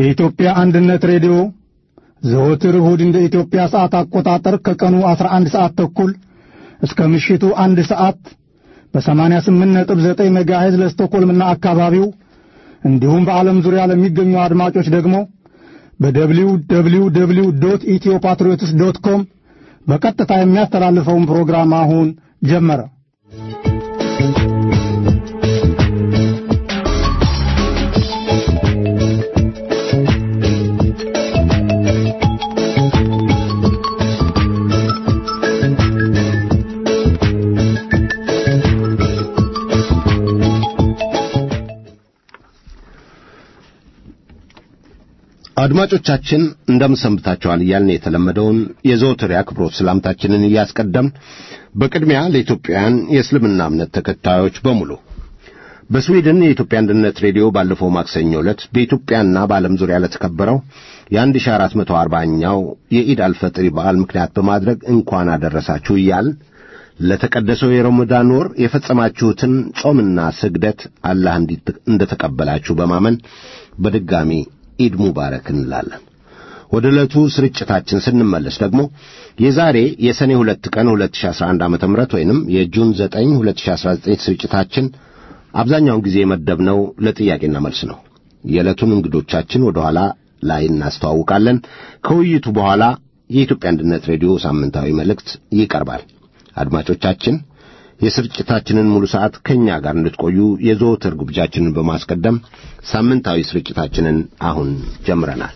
የኢትዮጵያ አንድነት ሬዲዮ ዘወትር እሁድ እንደ ኢትዮጵያ ሰዓት አቆጣጠር ከቀኑ 11 ሰዓት ተኩል እስከ ምሽቱ አንድ ሰዓት በ88.9 ሜጋሄዝ ለስቶኮልምና አካባቢው እንዲሁም በዓለም ዙሪያ ለሚገኙ አድማጮች ደግሞ በደብሊው ደብሊው ደብሊው ዶት ኢትዮ ፓትሪዮትስ ዶት ኮም በቀጥታ የሚያስተላልፈውን ፕሮግራም አሁን ጀመረ። አድማጮቻችን እንደምን ሰንብታችኋል እያልን የተለመደውን የዘወትር የአክብሮት ሰላምታችንን እያስቀደምን በቅድሚያ ለኢትዮጵያውያን የእስልምና እምነት ተከታዮች በሙሉ በስዊድን የኢትዮጵያ አንድነት ሬዲዮ ባለፈው ማክሰኞ ዕለት በኢትዮጵያና በዓለም ዙሪያ ለተከበረው የ1440ኛው የኢድ አልፈጥሪ በዓል ምክንያት በማድረግ እንኳን አደረሳችሁ እያልን ለተቀደሰው የረመዳን ወር የፈጸማችሁትን ጾምና ስግደት አላህ እንደተቀበላችሁ በማመን በድጋሚ ኢድ ሙባረክ እንላለን። ወደ ዕለቱ ስርጭታችን ስንመለስ ደግሞ የዛሬ የሰኔ ሁለት ቀን 2011 ዓ ም ወይንም የጁን 9 2019 ስርጭታችን አብዛኛውን ጊዜ የመደብነው ለጥያቄና መልስ ነው። የዕለቱን እንግዶቻችን ወደ ኋላ ላይ እናስተዋውቃለን። ከውይይቱ በኋላ የኢትዮጵያ አንድነት ሬዲዮ ሳምንታዊ መልእክት ይቀርባል። አድማጮቻችን የስርጭታችንን ሙሉ ሰዓት ከእኛ ጋር እንድትቆዩ የዘወትር ግብዣችንን በማስቀደም ሳምንታዊ ስርጭታችንን አሁን ጀምረናል።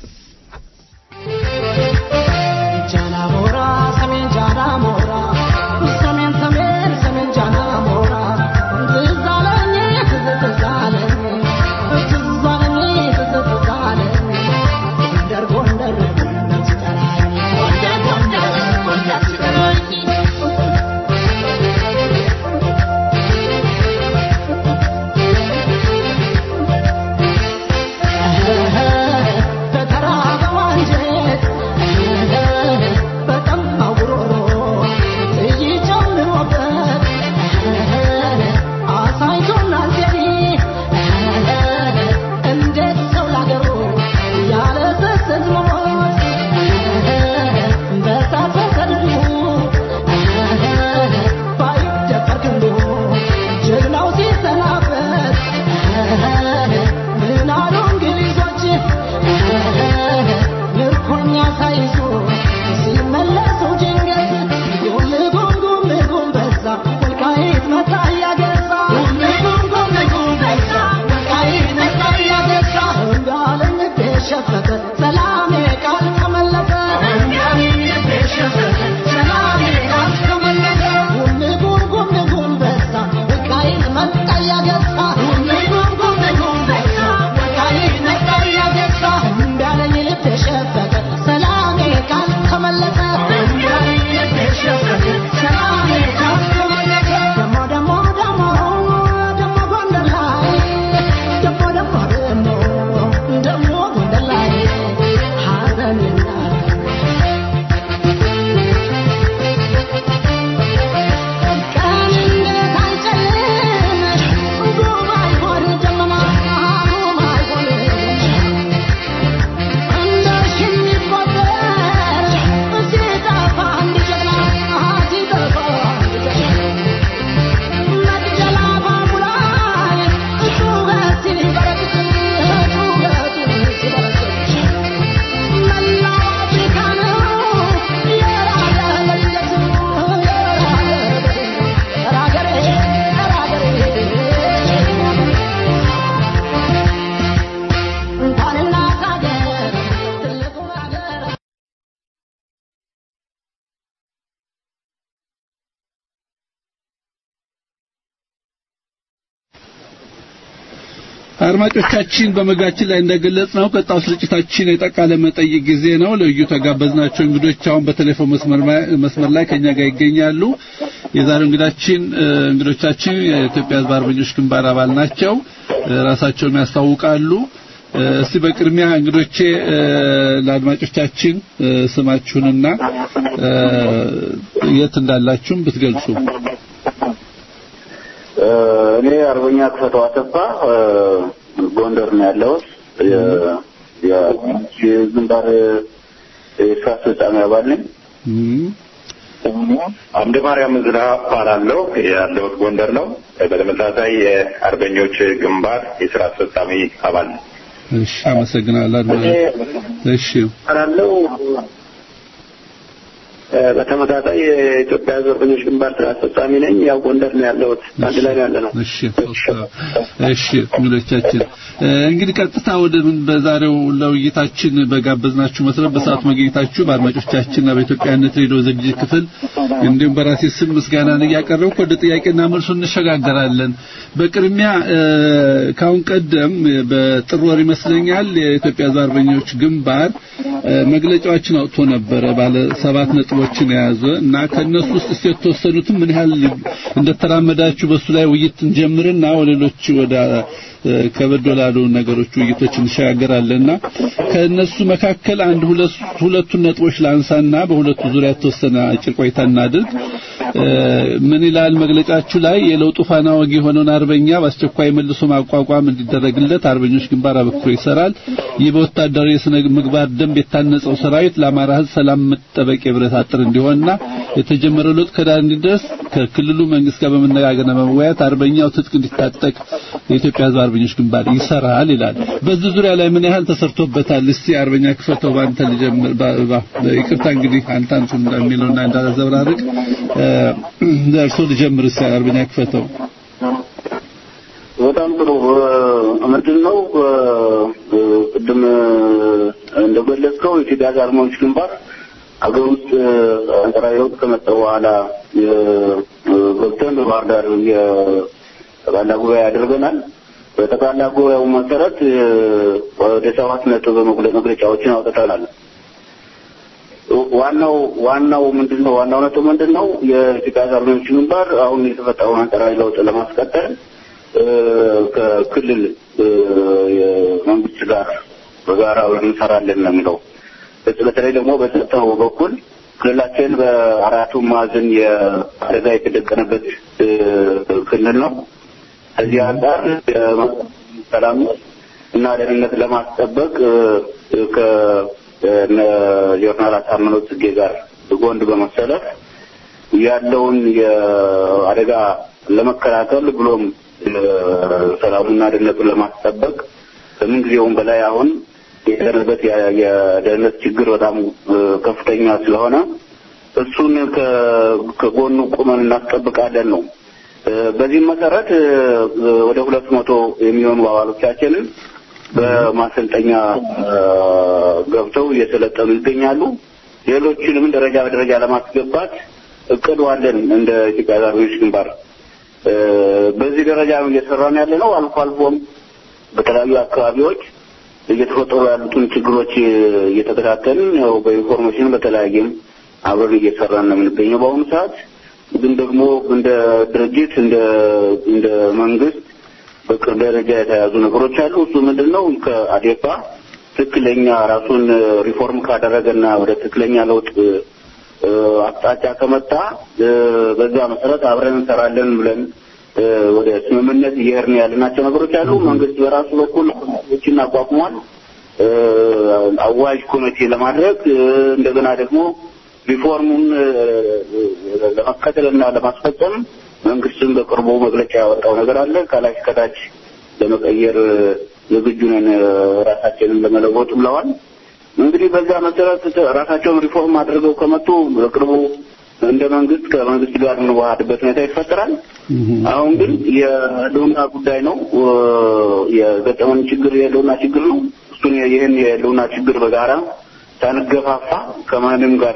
አድማጮቻችን በመግቢያችን ላይ እንደገለጽ ነው ቀጣው ስርጭታችን የጠቃለ መጠይቅ ጊዜ ነው። ልዩ ተጋበዝናቸው እንግዶች አሁን በቴሌፎን መስመር ላይ ከኛ ጋር ይገኛሉ። የዛሬው እንግዳችን እንግዶቻችን የኢትዮጵያ ሕዝብ አርበኞች ግንባር አባል ናቸው። ራሳቸውን ያስታውቃሉ። እስቲ በቅድሚያ እንግዶቼ ለአድማጮቻችን ስማችሁንና የት እንዳላችሁም ብትገልጹ። እኔ አርበኛ ክፈተው አሰፋ ጎንደር ነው ያለሁት። የግንባር የስራ አስፈጻሚ አባል ነኝ። አምደ ማርያም ዝና እባላለሁ። ያለሁት ጎንደር ነው። በተመሳሳይ የአርበኞች ግንባር የስራ አስፈጻሚ አባል ነው። እሺ፣ አመሰግናለሁ። እሺ እባላለሁ። በተመሳሳይ የኢትዮጵያ ሕዝብ አርበኞች ግንባር ስራ አስፈጻሚ ነኝ። ያው ጎንደር ነው ያለሁት። አንድ ላይ ነው ያለ ነው። እሺ እሺ እንግዶቻችን እንግዲህ ቀጥታ ወደ ምን በዛሬው ለውይይታችን በጋበዝናችሁ መሰረት በሰዓቱ መገኘታችሁ በአድማጮቻችንና በኢትዮጵያነት ሬዲዮ ዝግጅት ክፍል እንዲሁም በራሴ ስም ምስጋናን እያቀረብኩ ወደ ጥያቄና መልሱ እንሸጋገራለን። በቅድሚያ ካሁን ቀደም በጥር ወር ይመስለኛል የኢትዮጵያ ሕዝብ አርበኞች ግንባር መግለጫዎችን አውጥቶ ነበረ ባለ ሰባት ነጥቦችን የያዘ እና ከነሱ ውስጥ እስቲ የተወሰኑትን ምን ያህል እንደተራመዳችሁ በሱ ላይ ውይይት እንጀምርና ወደ ሌሎች ወደ ከበድ ወዳሉ ነገሮች ውይይቶች እንሸጋገራለንና ከነሱ መካከል አንድ ሁለት ሁለቱን ነጥቦች ላንሳና በሁለቱ ዙሪያ የተወሰነ አጭር ቆይታ እናድርግ። ምን ይላል መግለጫችሁ ላይ የለውጡ ፋና ወጊ የሆነውን አርበኛ በአስቸኳይ መልሶ ማቋቋም እንዲደረግለት አርበኞች ግንባር አበክሮ ይሰራል። ይህ በወታደራዊ የስነ ምግባር ደንብ የታነጸው ሰራዊት ለአማራ ሕዝብ ሰላም መጠበቅ የብረት አጥር እንዲሆንና የተጀመረው ለውጥ ከዳር እንዲደርስ ከክልሉ መንግስት ጋር በመነጋገርና በመወያየት አርበኛው ትጥቅ እንዲታጠቅ የኢትዮጵያ ሕዝብ አርበኞች ግንባር ይሰራል ይላል። በዚህ ዙሪያ ላይ ምን ያህል ተሰርቶበታል? እስቲ አርበኛ ክፈተው ባንተ ልጀምር። ይቅርታ እንግዲህ አንተ አንተ እንደሚለውና እንዳዘብራርቅ ደርሶ ልጀምር። እስቲ አርበኛ ክፈተው። በጣም ጥሩ ምንድን ነው ቅድም እንደገለጽከው የኢትዮጵያ ሕዝብ አርበኞች ግንባር ሀገር ውስጥ አንጻራዊ ለውጥ ከመጣ በኋላ ገብተን በባህር ዳር የጠቅላላ ጉባኤ አድርገናል። በጠቅላላ ጉባኤው መሰረት ወደ ሰባት ነጥብ መግለጫዎችን አውጥተናል። ዋናው ዋናው ምንድነው? ዋናው ነጥብ ምንድነው? የኢትዮጵያ ሕዝብ አርበኞች ግንባር አሁን የተፈጠረውን አንጻራዊ ለውጥ ለማስቀጠል ከክልል መንግስት ጋር በጋራ እንሰራለን ነው የሚለው። በተለይ ደግሞ በጸጥታው በኩል ክልላችን በአራቱ ማዕዘን የአደጋ የተደቀነበት ክልል ነው። ከዚህ አንጻር ሰላም እና ደህንነት ለማስጠበቅ ከጀነራል አሳምነው ጽጌ ጋር ጎን በመሰለፍ ያለውን የአደጋ ለመከላከል ብሎም ሰላሙና ደህንነቱን ለማስጠበቅ ከምን ጊዜውም በላይ አሁን የደረበት የደህንነት ችግር በጣም ከፍተኛ ስለሆነ እሱን ከጎኑ ቁመን እናስጠብቃለን ነው። በዚህም መሰረት ወደ ሁለት መቶ የሚሆኑ አባሎቻችንን በማሰልጠኛ ገብተው እየሰለጠኑ ይገኛሉ። ሌሎችንም ደረጃ በደረጃ ለማስገባት እቅዱ አለን እንደ ኢትዮጵያ አርበኞች ግንባር። በዚህ ደረጃ ነው እየሰራን ያለ ነው። አልፎ አልፎም በተለያዩ አካባቢዎች እየተፈጠሩ ያሉትን ችግሮች እየተከታተልን ያው በኢንፎርሜሽን በተለያየም አብረን እየሰራን ነው የምንገኘው በአሁኑ ሰዓት። ግን ደግሞ እንደ ድርጅት እንደ እንደ መንግስት በቅርብ ደረጃ የተያዙ ነገሮች አሉ። እሱ ምንድን ነው? ከአዴፓ ትክክለኛ ራሱን ሪፎርም ካደረገና ወደ ትክክለኛ ለውጥ አቅጣጫ ከመጣ በዛ መሰረት አብረን እንሰራለን ብለን ወደ ስምምነት እየሄድን ያልናቸው ነገሮች አሉ። መንግስት በራሱ በኩል ኮሚቴዎችን አቋቁሟል። አዋጅ ኮሚቴ ለማድረግ እንደገና ደግሞ ሪፎርሙን ለመከተልና ለማስፈጸም መንግስትም በቅርቡ መግለጫ ያወጣው ነገር አለ። ከላይ ከታች ለመቀየር ዝግጁ ነን ራሳችንን ለመለወጥ ብለዋል። እንግዲህ በዛ መሰረት ራሳቸውን ሪፎርም አድርገው ከመጡ በቅርቡ እንደ መንግስት ከመንግስት ጋር እንዋሃድበት ሁኔታ ይፈጠራል። አሁን ግን የህልውና ጉዳይ ነው። የገጠመን ችግር የህልውና ችግር ነው። እሱን ይህን የህልውና ችግር በጋራ ሳንገፋፋ ከማንም ጋር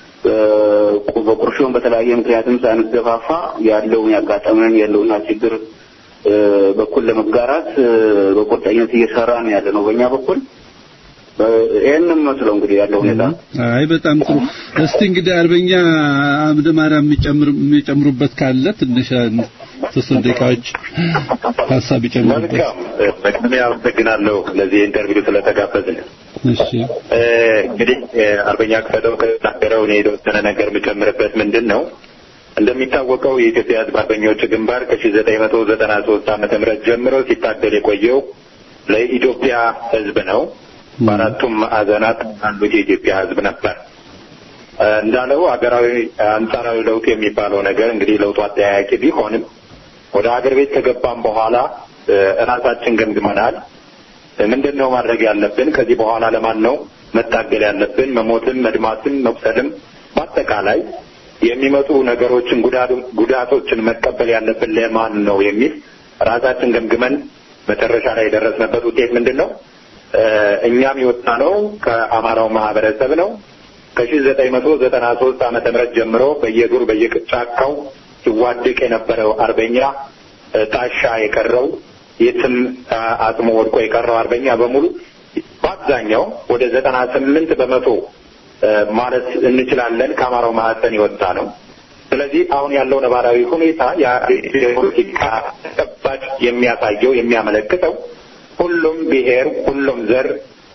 በቁርሾን በተለያየ ምክንያትም ሳንገፋፋ ያለውን ያጋጠመንን የህልውና ችግር በኩል ለመጋራት በቁርጠኝነት እየሰራ ነው ያለ ነው በእኛ በኩል ይሄንን መስለው እንግዲህ ያለው ሁኔታ። አይ በጣም ጥሩ። እስቲ እንግዲህ አርበኛ አምደ ማርያም የሚጨምሩበት ካለ ትንሽ ተወሰኑ ደቂቃዎች ሀሳብ ይጨምሩበት። መልካም። በቅድሚያ አመሰግናለሁ ለዚህ ኢንተርቪው ስለተጋበዝን። እሺ እንግዲህ አርበኛ ክፈተው ከተናገረው እኔ የተወሰነ ነገር የምጨምርበት ምንድን ነው እንደሚታወቀው የኢትዮጵያ ሕዝብ አርበኞች ግንባር ከሺህ ዘጠኝ መቶ ዘጠና ሶስት ዓመተ ምህረት ጀምሮ ሲታገል የቆየው ለኢትዮጵያ ሕዝብ ነው። በአራቱም ማዕዘናት ያሉት የኢትዮጵያ ሕዝብ ነበር። እንዳለው ሀገራዊ አንጻራዊ ለውጥ የሚባለው ነገር እንግዲህ ለውጡ አጠያያቂ ቢሆንም ወደ ሀገር ቤት ከገባም በኋላ እራሳችን ገምግመናል። ምንድን ነው ማድረግ ያለብን? ከዚህ በኋላ ለማን ነው መታገል ያለብን? መሞትም፣ መድማትም፣ መቁሰልም በአጠቃላይ የሚመጡ ነገሮችን ጉዳቶችን መቀበል ያለብን ለማን ነው የሚል ራሳችን ገምግመን መጨረሻ ላይ የደረስንበት ውጤት ምንድን ነው? እኛም የወጣ ነው ከአማራው ማህበረሰብ ነው። ከሺህ ዘጠኝ መቶ ዘጠና ሶስት ዓመተ ምህረት ጀምሮ በየዱር በየጫካው ሲዋደቅ የነበረው አርበኛ ታሻ የቀረው የትም አጽሞ ወድቆ የቀረው አርበኛ በሙሉ በአብዛኛው ወደ ዘጠና ስምንት በመቶ ማለት እንችላለን ከአማራው ማህፀን የወጣ ነው። ስለዚህ አሁን ያለው ነባራዊ ሁኔታ የፖለቲካ ተጨባጭ የሚያሳየው የሚያመለክተው ሁሉም ብሔር፣ ሁሉም ዘር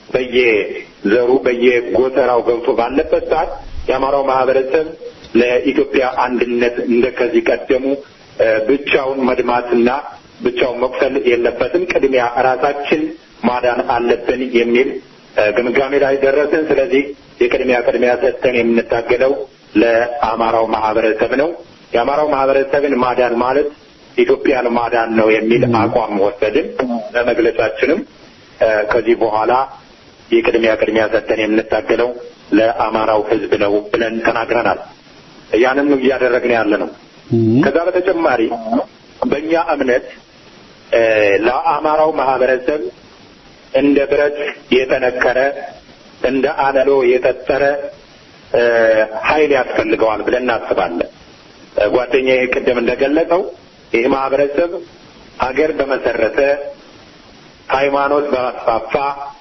በየዘሩ በየጎተራው ገብቶ ባለበት ሰዓት የአማራው ማህበረሰብ ለኢትዮጵያ አንድነት እንደ ከዚህ ቀደሙ ብቻውን መድማትና ብቻውን መቁሰል የለበትም። ቅድሚያ ራሳችን ማዳን አለብን የሚል ግምጋሜ ላይ ደረስን። ስለዚህ የቅድሚያ ቅድሚያ ሰጥተን የምንታገለው ለአማራው ማህበረሰብ ነው። የአማራው ማህበረሰብን ማዳን ማለት ኢትዮጵያን ማዳን ነው የሚል አቋም ወሰድን። ለመግለጫችንም ከዚህ በኋላ የቅድሚያ ቅድሚያ ሰጥተን የምንታገለው ለአማራው ሕዝብ ነው ብለን ተናግረናል። ያንን እያደረግን ያለ ነው። ከዛ በተጨማሪ በእኛ እምነት ለአማራው ማህበረሰብ እንደ ብረት የጠነከረ እንደ አለሎ የጠጠረ ኃይል ያስፈልገዋል ብለን እናስባለን። ጓደኛዬ ቅድም እንደገለጸው ይህ ማህበረሰብ ሀገር በመሰረተ ሃይማኖት በማስፋፋ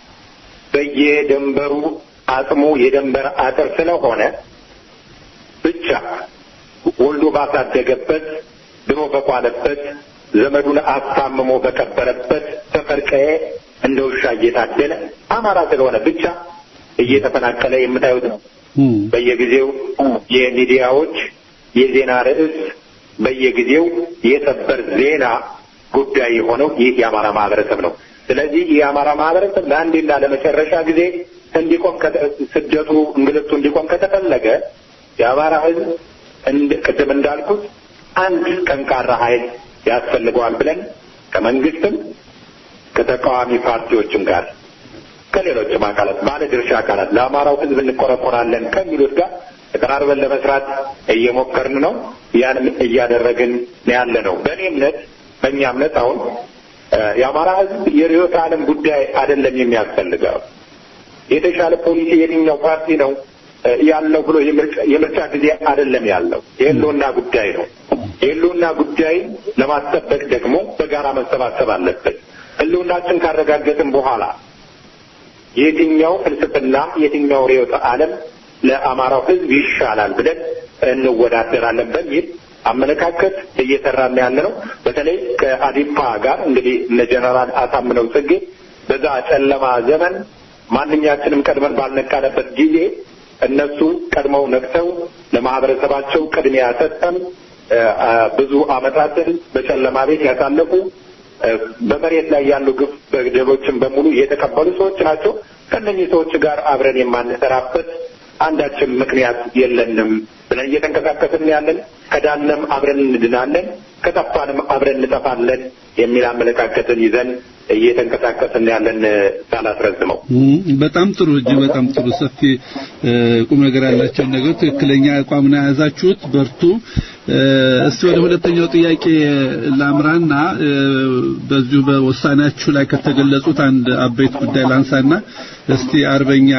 በየድንበሩ አጽሙ የድንበር አጥር ስለሆነ ብቻ ወልዶ ባሳደገበት ድሮ በቋለበት ዘመዱን አስታምሞ በቀበረበት ሰፈር ቀዬ እንደ ውሻ እየታደለ አማራ ስለሆነ ብቻ እየተፈናቀለ የምታዩት ነው። በየጊዜው የሚዲያዎች የዜና ርዕስ በየጊዜው የሰበር ዜና ጉዳይ የሆነው ይህ የአማራ ማህበረሰብ ነው። ስለዚህ ይህ የአማራ ማህበረሰብ ለአንዴና ለመጨረሻ ጊዜ እንዲቆም ስደቱ፣ እንግልቱ እንዲቆም ከተፈለገ የአማራ ሕዝብ ቅድም እንዳልኩት አንድ ጠንካራ ኃይል ያስፈልገዋል ብለን ከመንግስትም ከተቃዋሚ ፓርቲዎችም ጋር ከሌሎችም አካላት ባለ ድርሻ አካላት ለአማራው ሕዝብ እንቆረቆራለን ከሚሉት ጋር ተቀራርበን ለመስራት እየሞከርን ነው። ያንም እያደረግን ያለ ነው። በእኔ እምነት በእኛ እምነት አሁን የአማራ ሕዝብ የርዕዮተ ዓለም ጉዳይ አይደለም የሚያስፈልገው የተሻለ ፖሊሲ የትኛው ፓርቲ ነው ያለው ብሎ የምርጫ ጊዜ አይደለም ያለው የህልውና ጉዳይ ነው። የህልውና ጉዳይ ለማስጠበቅ ደግሞ በጋራ መሰባሰብ አለብን። ህልውናችን ካረጋገጥን በኋላ የትኛው ፍልስፍና የትኛው ርዕዮተ ዓለም ለአማራው ህዝብ ይሻላል ብለን እንወዳደራለን በሚል አመለካከት እየሰራን ያለ ነው። በተለይ ከአዲፓ ጋር እንግዲህ እነ ጀነራል አሳምነው ጽጌ በዛ ጨለማ ዘመን ማንኛችንም ቀድመን ባልነቃነበት ጊዜ እነሱ ቀድመው ነቅተው ለማህበረሰባቸው ቅድሚያ ሰጠን ብዙ አመታትን በጨለማ ቤት ያሳለፉ በመሬት ላይ ያሉ ግፍ በደሎችን በሙሉ የተቀበሉ ሰዎች ናቸው። ከእነኚህ ሰዎች ጋር አብረን የማንሰራበት አንዳችን ምክንያት የለንም ብለን እየተንቀሳቀስን ያለን። ከዳንም አብረን እንድናለን፣ ከጠፋንም አብረን እንጠፋለን የሚል አመለካከትን ይዘን እየተንቀሳቀስን ያለን ሳላስረዝመው። በጣም ጥሩ እጅግ በጣም ጥሩ ሰፊ ቁም ነገር ያላቸውን ነገር ትክክለኛ አቋም ነው የያዛችሁት። በርቱ። እስቲ ወደ ሁለተኛው ጥያቄ ላምራና በዚሁ በውሳኔያችሁ ላይ ከተገለጹት አንድ አበይት ጉዳይ ላንሳና እስቲ አርበኛ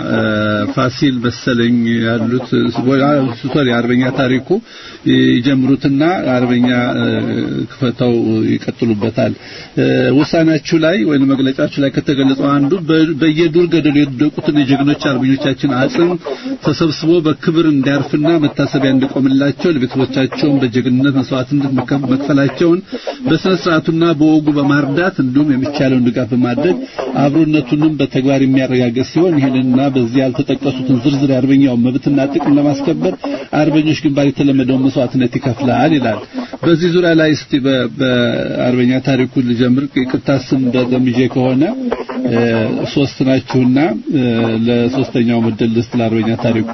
ፋሲል መሰለኝ ያሉት ሶሪ አርበኛ ታሪኩ ይጀምሩትና አርበኛ ክፈተው ይቀጥሉበታል። ውሳኔያችሁ ላይ ወይም መግለጫችሁ ላይ ከተገለጸው አንዱ በየዱር ገደሉ የወደቁትን የጀግኖች አርበኞቻችን አጽም ተሰብስቦ በክብር እንዲያርፍና መታሰቢያ እንዲቆምላቸው ለቤተሰቦቻቸው ሕይወታቸውን በጀግንነት መስዋዕትነት መክፈላቸውን በስነ ስርዓቱና በወጉ በማርዳት እንዲሁም የሚቻለውን ድጋፍ በማድረግ አብሮነቱንም በተግባር የሚያረጋግጥ ሲሆን ይህንና በዚህ ያልተጠቀሱትን ዝርዝር የአርበኛውን መብትና ጥቅም ለማስከበር አርበኞች ግንባር የተለመደውን መስዋዕትነት ይከፍላል ይላል። በዚህ ዙሪያ ላይ እስቲ በአርበኛ ታሪኩ ልጀምር። ይቅርታ ስም በደምጄ ከሆነ ሶስት ናችሁና ለሶስተኛው ምድል ልስጥ ለአርበኛ ታሪኩ።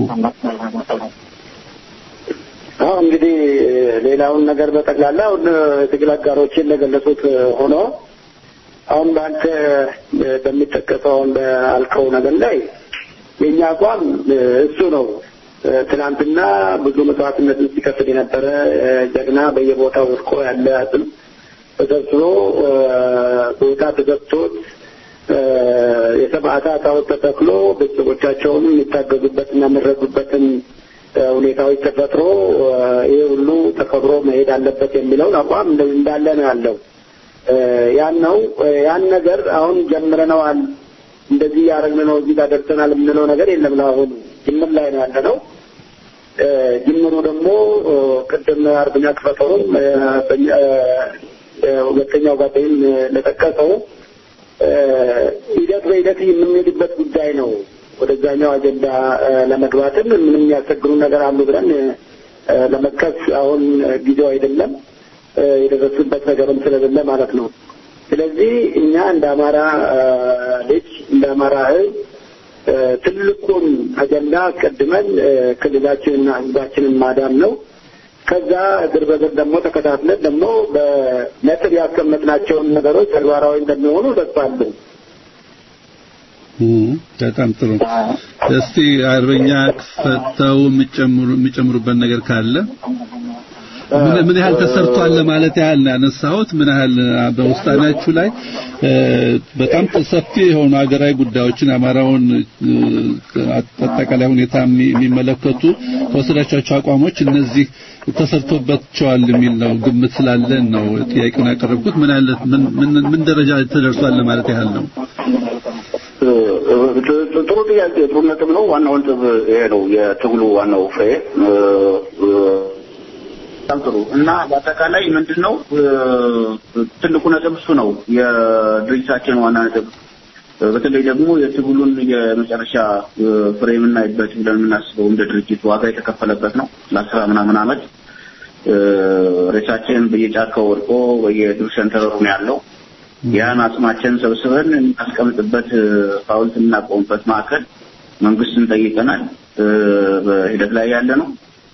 አዎ እንግዲህ ሌላውን ነገር በጠቅላላ አሁን የትግል አጋሮችን እንደገለጹት ሆኖ አሁን በአንተ በሚጠቀሰው አሁን በአልከው ነገር ላይ የእኛ አቋም እሱ ነው። ትናንትና ብዙ መስዋዕትነትን ሲከፍል የነበረ ጀግና በየቦታው ወድቆ ያለ አጽም ተሰብስቦ ቦታ ተሰጥቶት የሰማዕታት ሐውልት ተተክሎ ቤተሰቦቻቸውን የሚታገዙበትና የሚረዱበትን ሁኔታዎች ተፈጥሮ ይህ ሁሉ ተከብሮ መሄድ አለበት የሚለውን አቋም እንዳለ ነው ያለው። ያን ነው ያን ነገር አሁን ጀምረነዋል፣ እንደዚህ ያደረግን ነው፣ እዚህ ጋር ደርሰናል የምንለው ነገር የለም። ለአሁኑ ጅምር ላይ ነው ያለ ነው። ጅምሩ ደግሞ ቅድም አርበኛ ክፈተውም ሁለተኛው ጓደኝም ለጠቀሰው ሂደት በሂደት የምንሄድበት ጉዳይ ነው። ወደዛኛው አጀንዳ ለመግባትም ምንም የሚያስቸግሩ ነገር አሉ ብለን ለመጥቀስ አሁን ጊዜው አይደለም። የደረሱበት ነገርም ስለሌለ ማለት ነው። ስለዚህ እኛ እንደ አማራ ልጅ እንደ አማራ ሕዝብ ትልቁን አጀንዳ አስቀድመን ክልላችንና ሕዝባችንን ማዳን ነው። ከዛ እግር በእግር ደግሞ ተከታትለን ደግሞ በነጥብ ያስቀመጥናቸውን ነገሮች ተግባራዊ እንደሚሆኑ ተስፋ አለን። በጣም ጥሩ። እስቲ አርበኛ ክፈተው የሚጨምሩበት ነገር ካለ ምን ያህል ተሰርቷል ለማለት ያህል ነው ያነሳሁት። ምን ያህል በውሳኔያችሁ ላይ በጣም ሰፊ የሆኑ ሀገራዊ ጉዳዮችን አማራውን አጠቃላይ ሁኔታ የሚመለከቱ ከወሰዳቸው አቋሞች እነዚህ ተሰርቶባቸዋል የሚል ነው ግምት ስላለን ነው ጥያቄውን ያቀረብኩት። ምን ያህል ምን ደረጃ ተደርሷል ለማለት ያህል ነው። ጥሩ ጥያቄ፣ ጥሩ ነጥብ ነው። ዋናው ነጥብ ይሄ ነው የትግሉ ዋናው ፍሬ በጣም ጥሩ እና በአጠቃላይ ምንድን ነው ትልቁ ነጥብ እሱ ነው የድርጅታችን ዋና ነጥብ። በተለይ ደግሞ የትግሉን የመጨረሻ ፍሬ የምናይበት ብለን የምናስበው እንደ ድርጅት ዋጋ የተከፈለበት ነው። ለአስራ ምናምን ዓመት ሬሳችን በየጫካው ወድቆ በየዱር ሸንተረሩ ነው ያለው። ያን አጽማችን ሰብስበን እናስቀምጥበት ሐውልት የምናቆምበት ማዕከል መንግስትን ጠይቀናል። በሂደት ላይ ያለ ነው።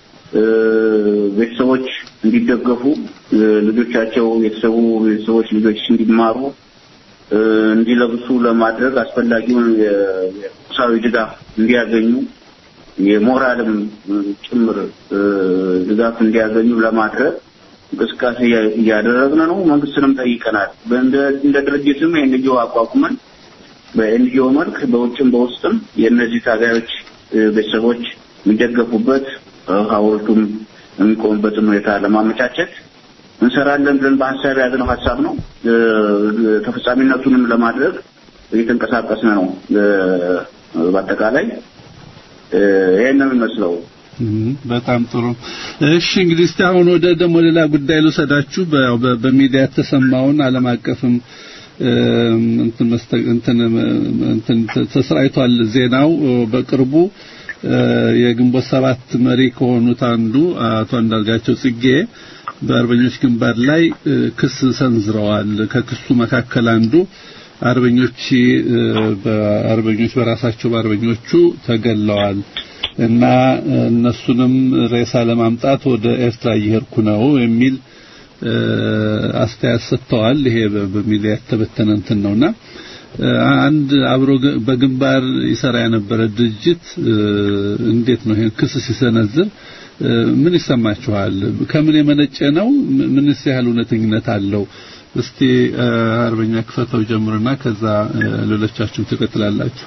ቤተሰቦች እንዲደገፉ ልጆቻቸው የተሰዉ ቤተሰቦች ልጆች እንዲማሩ እንዲለብሱ ለማድረግ አስፈላጊውን የቁሳዊ ድጋፍ እንዲያገኙ የሞራልም ጭምር ድጋፍ እንዲያገኙ ለማድረግ እንቅስቃሴ እያደረግን ነው። መንግስትንም ጠይቀናል። እንደ ድርጅትም የኤንጂኦ አቋቁመን በኤንጂኦ መልክ በውጭም በውስጥም የእነዚህ ታጋዮች ቤተሰቦች የሚደገፉበት ሐውልቱም የሚቆምበትን ሁኔታ ለማመቻቸት እንሰራለን ብለን በሀሳብ የያዝነው ሀሳብ ነው። ተፈጻሚነቱንም ለማድረግ እየተንቀሳቀስን ነው። በአጠቃላይ ይሄን ነው የሚመስለው። በጣም ጥሩ። እሺ እንግዲህ እስቲ አሁን ወደ ደግሞ ሌላ ጉዳይ ልውሰዳችሁ። በሚዲያ የተሰማውን ዓለም አቀፍም እንትን እንትን እንትን ተሰራይቷል ዜናው በቅርቡ የግንቦት ሰባት መሪ ከሆኑት አንዱ አቶ አንዳርጋቸው ጽጌ በአርበኞች ግንባር ላይ ክስ ሰንዝረዋል። ከክሱ መካከል አንዱ አርበኞች በአርበኞች በራሳቸው በአርበኞቹ ተገለዋል እና እነሱንም ሬሳ ለማምጣት ወደ ኤርትራ እየሄድኩ ነው የሚል አስተያየት ሰጥተዋል። ይሄ በሚዲያ የተበተነ እንትን ነውና አንድ አብሮ በግንባር ይሰራ የነበረ ድርጅት እንዴት ነው ይሄን ክስ ሲሰነዝር ምን ይሰማችኋል? ከምን የመነጨ ነው? ምንስ ያህል እውነተኝነት አለው? እስቲ አርበኛ ክፈተው ጀምርና ከዛ ሌሎቻችሁ ትቀጥላላችሁ።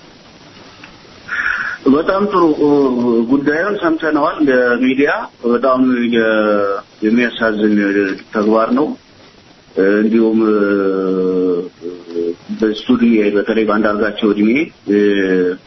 በጣም ጥሩ ጉዳዩን ሰምተነዋል። ሚዲያ በጣም የሚያሳዝን ተግባር ነው። እንዲሁም በስቱዲዮ በተለይ በአንዳርጋቸው እድሜ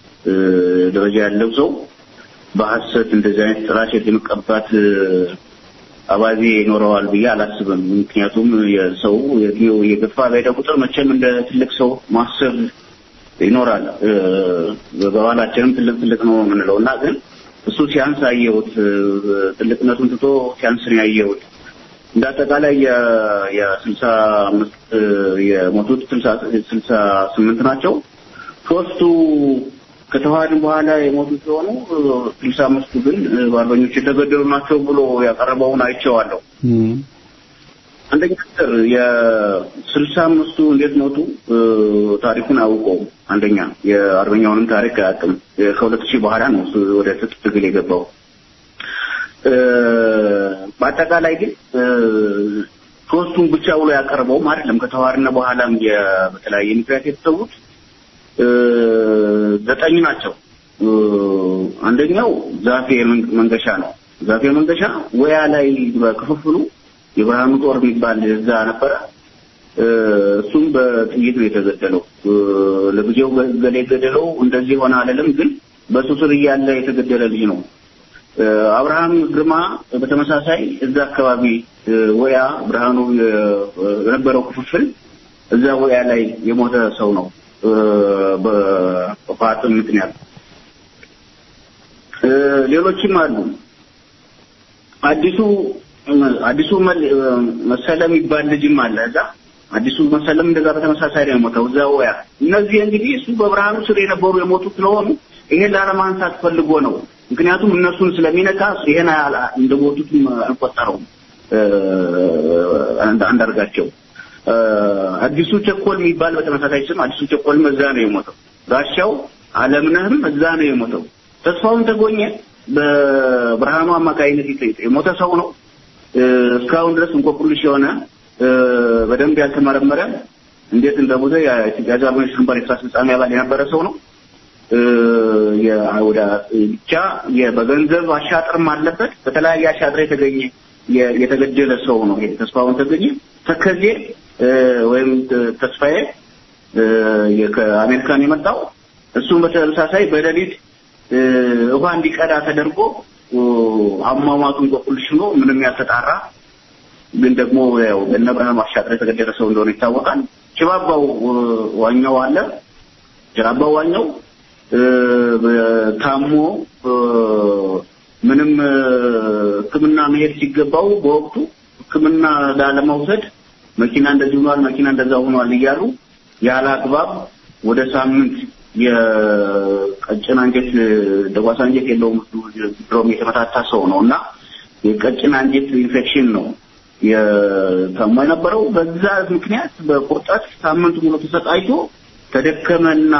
ደረጃ ያለው ሰው በሐሰት እንደዚህ አይነት ጥላሸት የመቀባት አባዜ ይኖረዋል ብዬ አላስብም። ምክንያቱም የሰው የጊዜው የገፋ በሄደ ቁጥር መቼም እንደ ትልቅ ሰው ማሰብ ይኖራል። በባህላችንም ትልቅ ትልቅ ነው የምንለው እና ግን እሱ ሲያንስ አየሁት። ትልቅነቱን ትቶ ሲያንስ ነው ያየሁት። እንደ አጠቃላይ የስልሳ አምስት የሞቱት ስልሳ ስምንት ናቸው። ሶስቱ ከተዋሃድን በኋላ የሞቱ ሲሆኑ ስልሳ አምስቱ ግን በአርበኞች የተገደሉ ናቸው ብሎ ያቀረበውን አይቼዋለሁ። አንደኛ ነገር የስልሳ አምስቱ እንዴት ሞቱ ታሪኩን አያውቀውም። አንደኛ የአርበኛውንም ታሪክ አያውቅም። ከሁለት ሺህ በኋላ ነው እሱ ወደ ትጥቅ ትግል የገባው። በአጠቃላይ ግን ሶስቱን ብቻ ብሎ ያቀረበውም አይደለም። ከተዋሃድን በኋላም በተለያየ ምክንያት የተሰዉት ዘጠኝ ናቸው። አንደኛው ዛፌ መንገሻ ነው። ዛፌ መንገሻ ወያ ላይ በክፍፍሉ የብርሃኑ ጦር የሚባል እዛ ነበረ። እሱም በጥይት ነው የተገደለው። ለጊዜው ገሌ ገደለው እንደዚህ ሆነ አለለም፣ ግን በሱ ስር እያለ የተገደለ ልጅ ነው። አብርሃም ግርማ በተመሳሳይ እዛ አካባቢ ወያ ብርሃኑ የነበረው ክፍፍል እዛ ወያ ላይ የሞተ ሰው ነው በፋጥም ምክንያት። ሌሎችም አሉ። አዲሱ አዲሱ መሰለ የሚባል ልጅም አለ እዛ። አዲሱ መሰለም እንደዛ በተመሳሳይ ነው የሞተው እዛ ወያ። እነዚህ እንግዲህ እሱ በብርሃኑ ስር የነበሩ የሞቱ ስለሆኑ ይሄን ላለማንሳት ፈልጎ ነው። ምክንያቱም እነሱን ስለሚነካ ይሄን እንደሞቱትም አልቆጠረውም አንዳርጋቸው። አዲሱ ቸኮል የሚባል በተመሳሳይ ስም አዲሱ ቸኮልም እዛ ነው የሞተው። ጋሻው አለምነህም እዛ ነው የሞተው። ተስፋውን ተጎኘ በብርሃኑ አማካይነት የሞተ ሰው ነው። እስካሁን ድረስ እንቆቅልሽ የሆነ በደንብ ያልተመረመረ እንዴት እንደሞተ የኢትዮጵያ አርበኞች ግንባር የስራ አስፈጻሚ አባል የነበረ ሰው ነው። ወደ ብቻ በገንዘብ አሻጥርም አለበት። በተለያየ አሻጥር የተገኘ የተገደለ ሰው ነው። ይሄ ተስፋውን ተገኘ ተከዜ ወይም ተስፋዬ ከአሜሪካን የመጣው እሱም በተመሳሳይ በሌሊት ውሃ እንዲቀዳ ተደርጎ አሟሟቱን በቁልሽ ነው ምንም ያልተጣራ ግን ደግሞ ያው እነ ብርሃኑ አሻጥር የተገደለ ሰው እንደሆነ ይታወቃል። ጭባባው ዋኛው አለ። ጭባባው ዋኛው ታሞ ምንም ሕክምና መሄድ ሲገባው በወቅቱ ሕክምና ላለመውሰድ መኪና እንደዚህ ሆኗል፣ መኪና እንደዛ ሆኗል እያሉ ያለ አግባብ ወደ ሳምንት የቀጭን አንጀት ደጓሳ አንጀት የለውም ድሮም የተመታታ ሰው ነው እና የቀጭን አንጀት ኢንፌክሽን ነው የታሞ የነበረው። በዛ ምክንያት በቁርጠት ሳምንት ሙሉ ተሰቃይቶ ተደከመና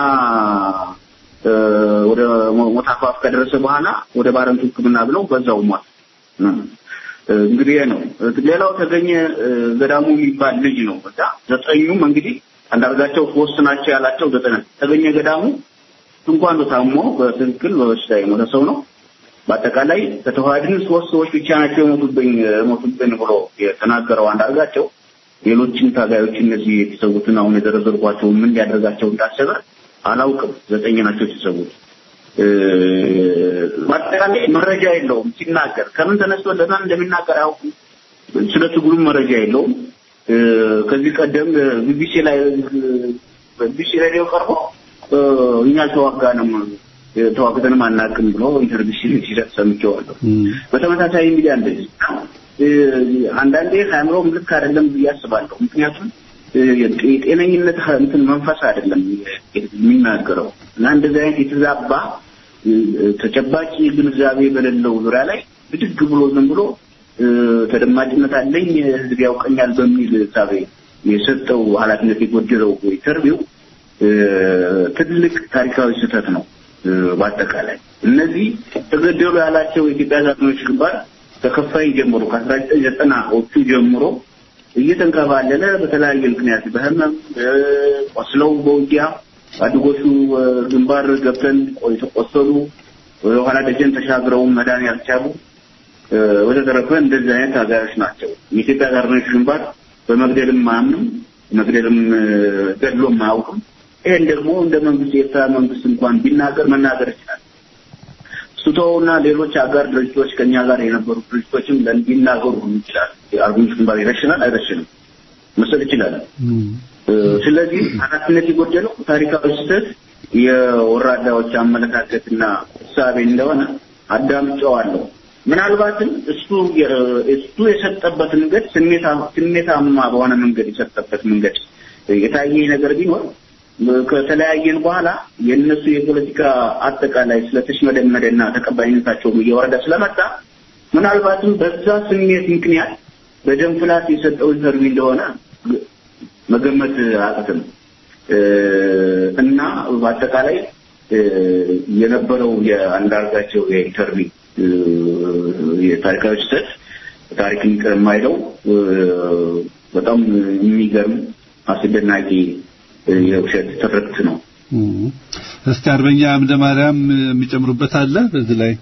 ወደ ሞት አፋፍ ከደረሰ በኋላ ወደ ባረንቱ ሕክምና ብለው በዛው ሟት። እንግዲህ ነው። ሌላው ተገኘ ገዳሙ የሚባል ልጅ ነው። በዛ ዘጠኙም እንግዲህ አንዳርጋቸው ሶስት ናቸው ያላቸው ዘጠኝ ተገኘ ገዳሙ እንኳን ታሞ በትክክል በበሽታ የሞተ ሰው ነው። በአጠቃላይ ከተዋሃድን ሶስት ሰዎች ብቻ ናቸው የሞቱብኝ የሞቱብን ብሎ የተናገረው አንዳርጋቸው ሌሎችን ታጋዮች እነዚህ የተሰዉትን አሁን የዘረዘርኳቸው ምን ሊያደርጋቸው እንዳሰበ አላውቅም። ዘጠኝ ናቸው የተሰዉት። በአጠቃላይ መረጃ የለውም ሲናገር ከምን ተነስቶ ለማን እንደሚናገር አያውቅም። ስለ ትግሉም መረጃ የለውም። ከዚህ ቀደም ቢቢሲ ላይ ቢቢሲ ሬዲዮ ቀርቦ እኛ አልተዋጋንም ተዋግተንም አናውቅም ብሎ ኢንተርቪው ሲሰጥ ሰምቼዋለሁ። በተመሳሳይ ሚዲያ እንደዚህ አንዳንዴ አእምሮም ልክ አይደለም ብዬ አስባለሁ። ምክንያቱም የጤነኝነት እንትን መንፈስ አይደለም የሚናገረው እና እንደዚህ አይነት የተዛባ ተጨባጭ ግንዛቤ በሌለው ዙሪያ ላይ ብድግ ብሎ ዝም ብሎ ተደማጭነት አለኝ ህዝብ ያውቀኛል በሚል ሳቤ የሰጠው ኃላፊነት የጎደለው ኢንተርቪው ትልቅ ታሪካዊ ስህተት ነው። በአጠቃላይ እነዚህ ተገደሉ ያላቸው የኢትዮጵያ ዛትኖች ግንባር ከከፋይ ጀምሮ ከአስራ ዘጠኝ ዘጠናዎቹ ጀምሮ እየተንከባለለ በተለያየ ምክንያት በህመም ቆስለው በውጊያ አድጎቹ ግንባር ገብተን የተቆሰሉ ወደኋላ ደጀን ተሻግረው መዳን ያልቻሉ ወተተረፈ እንደዚህ አይነት ታጋዮች ናቸው። የኢትዮጵያ ዛትኖች ግንባር በመግደልም አያምንም፣ መግደልም ገድሎም አያውቅም። ይሄን ደግሞ እንደ መንግስት የኤርትራ መንግስት እንኳን ቢናገር መናገር ይችላል። ሱቶውና ሌሎች አጋር ድርጅቶች ከኛ ጋር የነበሩ ድርጅቶችም ሊናገሩ ይችላል። የአርበኞች ግንባር ይረሽናል አይረሽንም መሰል ይችላል። ስለዚህ ኃላፊነት የጎደለው ታሪካዊ ስህተት የወራዳዎች አመለካከትና እሳቤ እንደሆነ አዳምጨዋለሁ። ምናልባትም እሱ እሱ የሰጠበት መንገድ ስሜታማ በሆነ መንገድ የሰጠበት መንገድ የታየ ነገር ቢኖር ከተለያየን በኋላ የእነሱ የፖለቲካ አጠቃላይ ስለተሽመደመደና ተቀባይነታቸውም እየወረደ ስለመጣ ምናልባትም በዛ ስሜት ምክንያት በደም ፍላት የሰጠው ኢንተርቪው እንደሆነ መገመት አቅትም እና በአጠቃላይ የነበረው የአንዳርጋቸው የኢንተርቪው የታሪካዊ ስህተት ታሪክን ይቅር የማይለው በጣም የሚገርም አስደናቂ የውሸት ትርክት ነው። እስቲ አርበኛ አምደ ማርያም የሚጨምሩበት አለ በዚህ ላይ?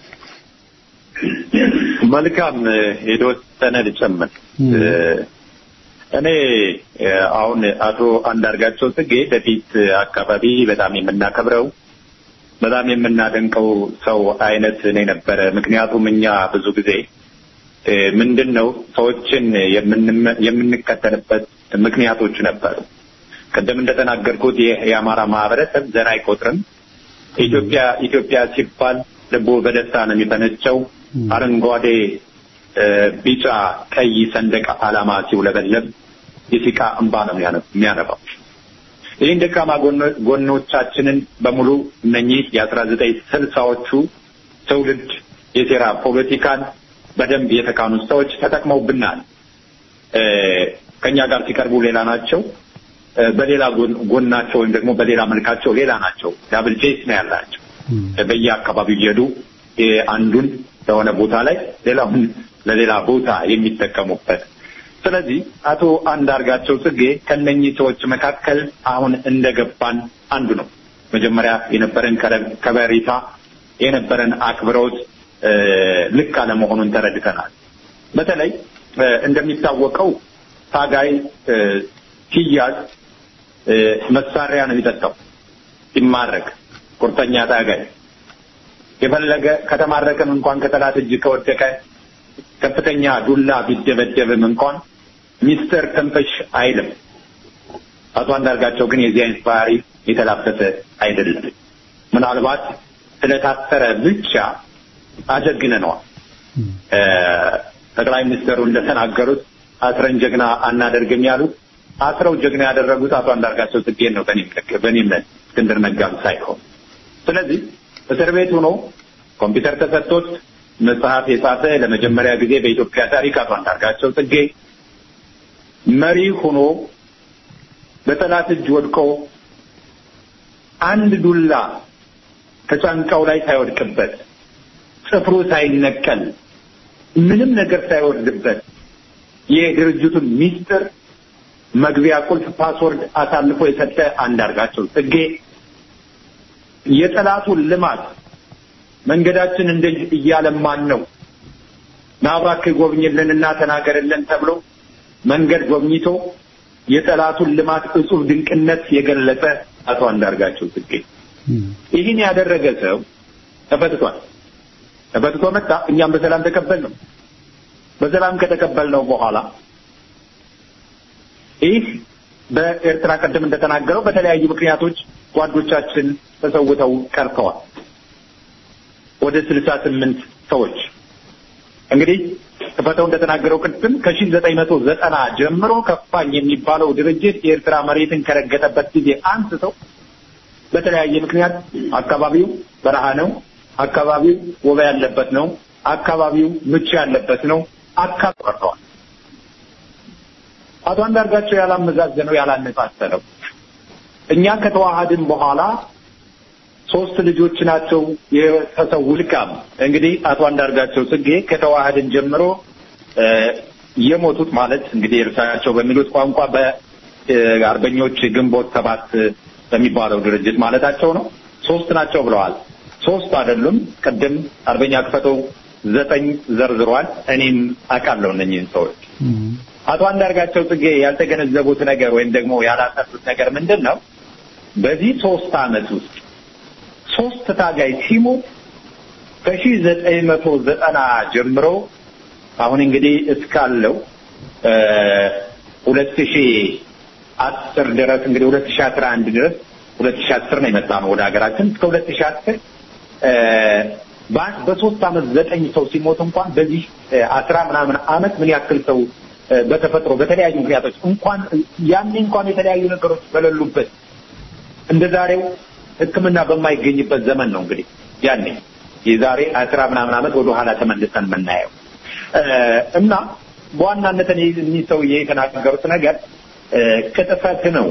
መልካም የተወሰነ ልጨምር። እኔ አሁን አቶ አንዳርጋቸው ጽጌ በፊት አካባቢ በጣም የምናከብረው በጣም የምናደንቀው ሰው አይነት ነው የነበረ። ምክንያቱም እኛ ብዙ ጊዜ ምንድን ነው ሰዎችን የምንከተልበት ምክንያቶች ነበሩ። ቅድም እንደተናገርኩት የአማራ ማህበረሰብ ዘር አይቆጥርም። ኢትዮጵያ ኢትዮጵያ ሲባል ልቦ በደስታ ነው የሚፈነጨው። አረንጓዴ፣ ቢጫ፣ ቀይ ሰንደቅ ዓላማ ሲውለበለብ የሲቃ እንባ ነው የሚያነባው። ይህን ደካማ ጎኖቻችንን በሙሉ እነኚህ የአስራ ዘጠኝ ስልሳዎቹ ትውልድ የሴራ ፖለቲካን በደንብ የተካኑ ሰዎች ተጠቅመውብናል። ከኛ ጋር ሲቀርቡ ሌላ ናቸው፣ በሌላ ጎናቸው ወይም ደግሞ በሌላ መልካቸው ሌላ ናቸው። ዳብል ጄስ ነው ያላቸው። በየአካባቢው እየሄዱ አንዱን ለሆነ ቦታ ላይ ሌላውን ለሌላ ቦታ የሚጠቀሙበት ስለዚህ አቶ አንዳርጋቸው ጽጌ ከነኚህ ሰዎች መካከል አሁን እንደገባን አንዱ ነው። መጀመሪያ የነበረን ከበሬታ የነበረን አክብሮት ልክ አለመሆኑን ተረድተናል። በተለይ እንደሚታወቀው ታጋይ ሲያዝ መሳሪያ ነው የሚጠጣው። ሲማረክ ቁርጠኛ ታጋይ የፈለገ ከተማረከም እንኳን ከጠላት እጅ ከወደቀ ከፍተኛ ዱላ ቢደበደብም እንኳን ሚስተር ተንፈሽ አይልም። አቶ አንዳርጋቸው ግን የዚህ አይነት ባህሪ የተላበሰ አይደለም። ምናልባት ስለታሰረ ብቻ አጀግነነዋል። ጠቅላይ ሚኒስትሩ እንደተናገሩት አስረን ጀግና አናደርግም ያሉት አስረው ጀግና ያደረጉት አቶ አንዳርጋቸው ጽጌን ነው። በእኔ እምነት እስክንድር ነጋም ሳይሆን። ስለዚህ እስር ቤት ሆኖ ኮምፒውተር ተሰጥቶት መጽሐፍ የጻፈ ለመጀመሪያ ጊዜ በኢትዮጵያ ታሪክ አቶ አንዳርጋቸው ጽጌ መሪ ሆኖ በጠላት እጅ ወድቆ አንድ ዱላ ከጫንቃው ላይ ሳይወድቅበት ጽፍሩ ሳይነቀል ምንም ነገር ሳይወርድበት የድርጅቱን ሚስጥር መግቢያ ቁልፍ ፓስወርድ አሳልፎ የሰጠ አንዳርጋቸው ጽጌ የጠላቱን ልማት መንገዳችን እንደ እያለማን ነው ናባክ ጎብኝልንና ተናገርልን ተብሎ መንገድ ጎብኝቶ የጠላቱን ልማት እጹብ ድንቅነት የገለጸ አቶ አንዳርጋቸው ጽጌ ይህን ያደረገ ሰው ተፈትቷል። ተፈትቶ መጣ። እኛም በሰላም ተቀበል ነው። በሰላም ከተቀበልነው በኋላ ይህ በኤርትራ ቀደም እንደተናገረው በተለያዩ ምክንያቶች ጓዶቻችን ተሰውተው ቀርተዋል። ወደ ስልሳ ስምንት ሰዎች እንግዲህ ተፈተው እንደተናገረው ቅድም ከሺህ ዘጠኝ መቶ ዘጠና ጀምሮ ከፋኝ የሚባለው ድርጅት የኤርትራ መሬትን ከረገጠበት ጊዜ አንስተው በተለያየ ምክንያት አካባቢው በረሃ ነው፣ አካባቢው ወባ ያለበት ነው፣ አካባቢው ምቹ ያለበት ነው፣ አካባቢ ቀርተዋል። አቶ አንዳርጋቸው ያላመዛዘነው ያላነጻጸረው እኛ ከተዋሃድን በኋላ ሶስት ልጆች ናቸው የተሰው ልቃም እንግዲህ አቶ አንዳርጋቸው ጽጌ ከተዋሃድን ጀምሮ የሞቱት ማለት እንግዲህ እርሳቸው በሚሉት ቋንቋ በአርበኞች ግንቦት ሰባት በሚባለው ድርጅት ማለታቸው ነው። ሶስት ናቸው ብለዋል። ሶስት አይደሉም። ቅድም አርበኛ ክፈተው ዘጠኝ ዘርዝሯል። እኔም አውቃለሁ እነኝህን ሰዎች። አቶ አንዳርጋቸው ጽጌ ያልተገነዘቡት ነገር ወይም ደግሞ ያላሰቡት ነገር ምንድን ነው? በዚህ ሶስት ዓመት ውስጥ ሶስት ታጋይ ሲሞት ከሺህ ዘጠኝ መቶ ዘጠና ጀምሮ አሁን እንግዲህ እስካለው ሁለት ሺህ አስር ድረስ እንግዲህ ሁለት ሺህ አስራ አንድ ድረስ ሁለት ሺህ አስር ነው የመጣ ነው ወደ ሀገራችን እስከ ሁለት ሺህ አስር በሶስት አመት ዘጠኝ ሰው ሲሞት እንኳን በዚህ አስራ ምናምን አመት ምን ያክል ሰው በተፈጥሮ በተለያዩ ምክንያቶች እንኳን ያኔ እንኳን የተለያዩ ነገሮች በሌሉበት እንደ ዛሬው ሕክምና በማይገኝበት ዘመን ነው እንግዲህ ያኔ የዛሬ አስራ ምናምን አመት ወደ ኋላ ተመልሰን የምናየው እና በዋናነት እኒህ ሰውዬ የተናገሩት ነገር ቅጥፈት ነው።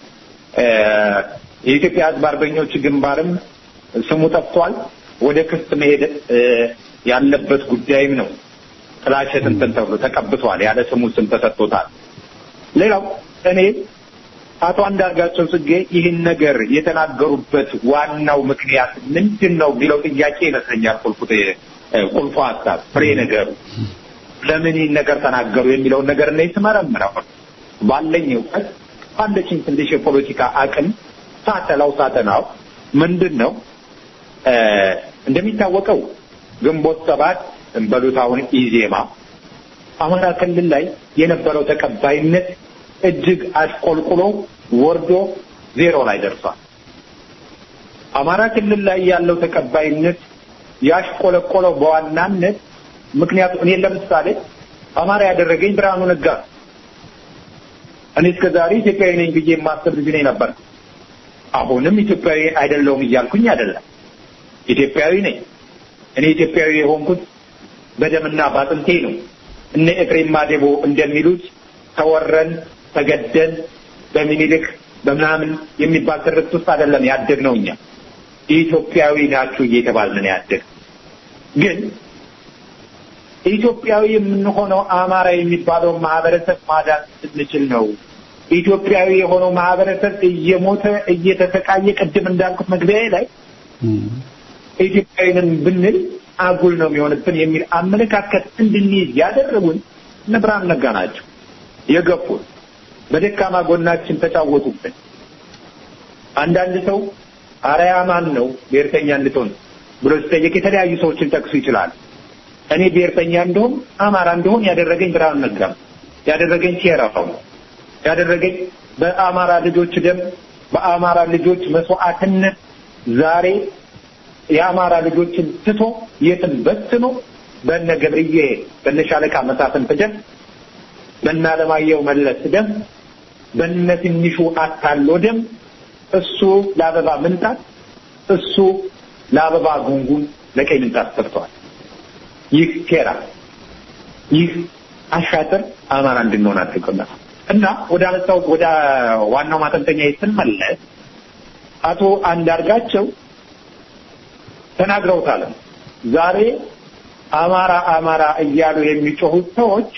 የኢትዮጵያ ሕዝብ አርበኞች ግንባርም ስሙ ጠፍቷል። ወደ ክስ መሄድ ያለበት ጉዳይም ነው። ጥላሸት እንትን ተብሎ ተቀብቷል። ያለ ስሙ ስም ተሰጥቶታል። ሌላው እኔ አቶ አንዳርጋቸው ጽጌ ይህን ነገር የተናገሩበት ዋናው ምክንያት ምንድን ነው ቢለው ጥያቄ ይመስለኛል ቁልፉ ቁልፉ ሀሳብ ፍሬ ነገሩ ለምን ይህን ነገር ተናገሩ የሚለውን ነገር እኔ ስመረምረው ባለኝ እውቀት ባለችኝ ትንሽ የፖለቲካ አቅም ሳተላው ሳተናው ምንድን ነው እንደሚታወቀው ግንቦት ሰባት እንበሉት አሁን ኢዜማ አማራ ክልል ላይ የነበረው ተቀባይነት እጅግ አሽቆልቁሎ ወርዶ ዜሮ ላይ ደርሷል። አማራ ክልል ላይ ያለው ተቀባይነት ያሽቆለቆለው በዋናነት ምክንያቱ እኔ ለምሳሌ አማራ ያደረገኝ ብርሃኑ ነጋ እኔ እስከ ዛሬ ኢትዮጵያዊ ነኝ ብዬ የማስብ ልጅ ነኝ ነበር። አሁንም ኢትዮጵያዊ አይደለሁም እያልኩኝ አይደለም። ኢትዮጵያዊ ነኝ። እኔ ኢትዮጵያዊ የሆንኩት በደምና ባጥንቴ ነው። እነ ኤፍሬም ማዴቦ እንደሚሉት ተወረን ተገደን በሚኒልክ በምናምን የሚባል ትርክት ውስጥ አይደለም ያደግነው። እኛ ኢትዮጵያዊ ናችሁ እየተባልን ነው ያደግ ግን ኢትዮጵያዊ የምንሆነው አማራ የሚባለው ማህበረሰብ ማዳን ስንችል ነው። ኢትዮጵያዊ የሆነው ማህበረሰብ እየሞተ እየተሰቃየ ቅድም እንዳልኩት መግቢያ ላይ ኢትዮጵያዊንን ብንል አጉል ነው የሚሆንብን የሚል አመለካከት እንድንይዝ ያደረጉን እነ ብርሃኑ ነጋ ናቸው የገፉን። በደካማ ጎናችን ተጫወቱብን። አንዳንድ ሰው አርአያ ማን ነው ብሔርተኛ እንድትሆን ብሎ ሲጠየቅ የተለያዩ ሰዎችን ጠቅሱ ይችላል። እኔ ብሔርተኛ እንደሆን አማራ እንደሆን ያደረገኝ ብርሃኑ ነጋ ያደረገኝ ሴራው ነው ያደረገኝ በአማራ ልጆች ደም በአማራ ልጆች መስዋዕትነት ዛሬ የአማራ ልጆችን ትቶ የትም በትኖ በነ ገብርዬ በነ ሻለቃ መሳፍንት ደም በነ አለማየሁ መለስ ደም በነ ትንሹ አታሎ ደም እሱ ለአበባ ምንጣት እሱ ለአበባ ጉንጉን ለቀይ ምንጣት ሰርተዋል። ይህ ሴራ ይህ አሻጥር አማራ እንድንሆን አድርጎናል። እና ወደ አነሳው ወደ ዋናው ማጠንጠኛ ስንመለስ አቶ አንዳርጋቸው ተናግረውታል። ዛሬ አማራ አማራ እያሉ የሚጮሁት ሰዎች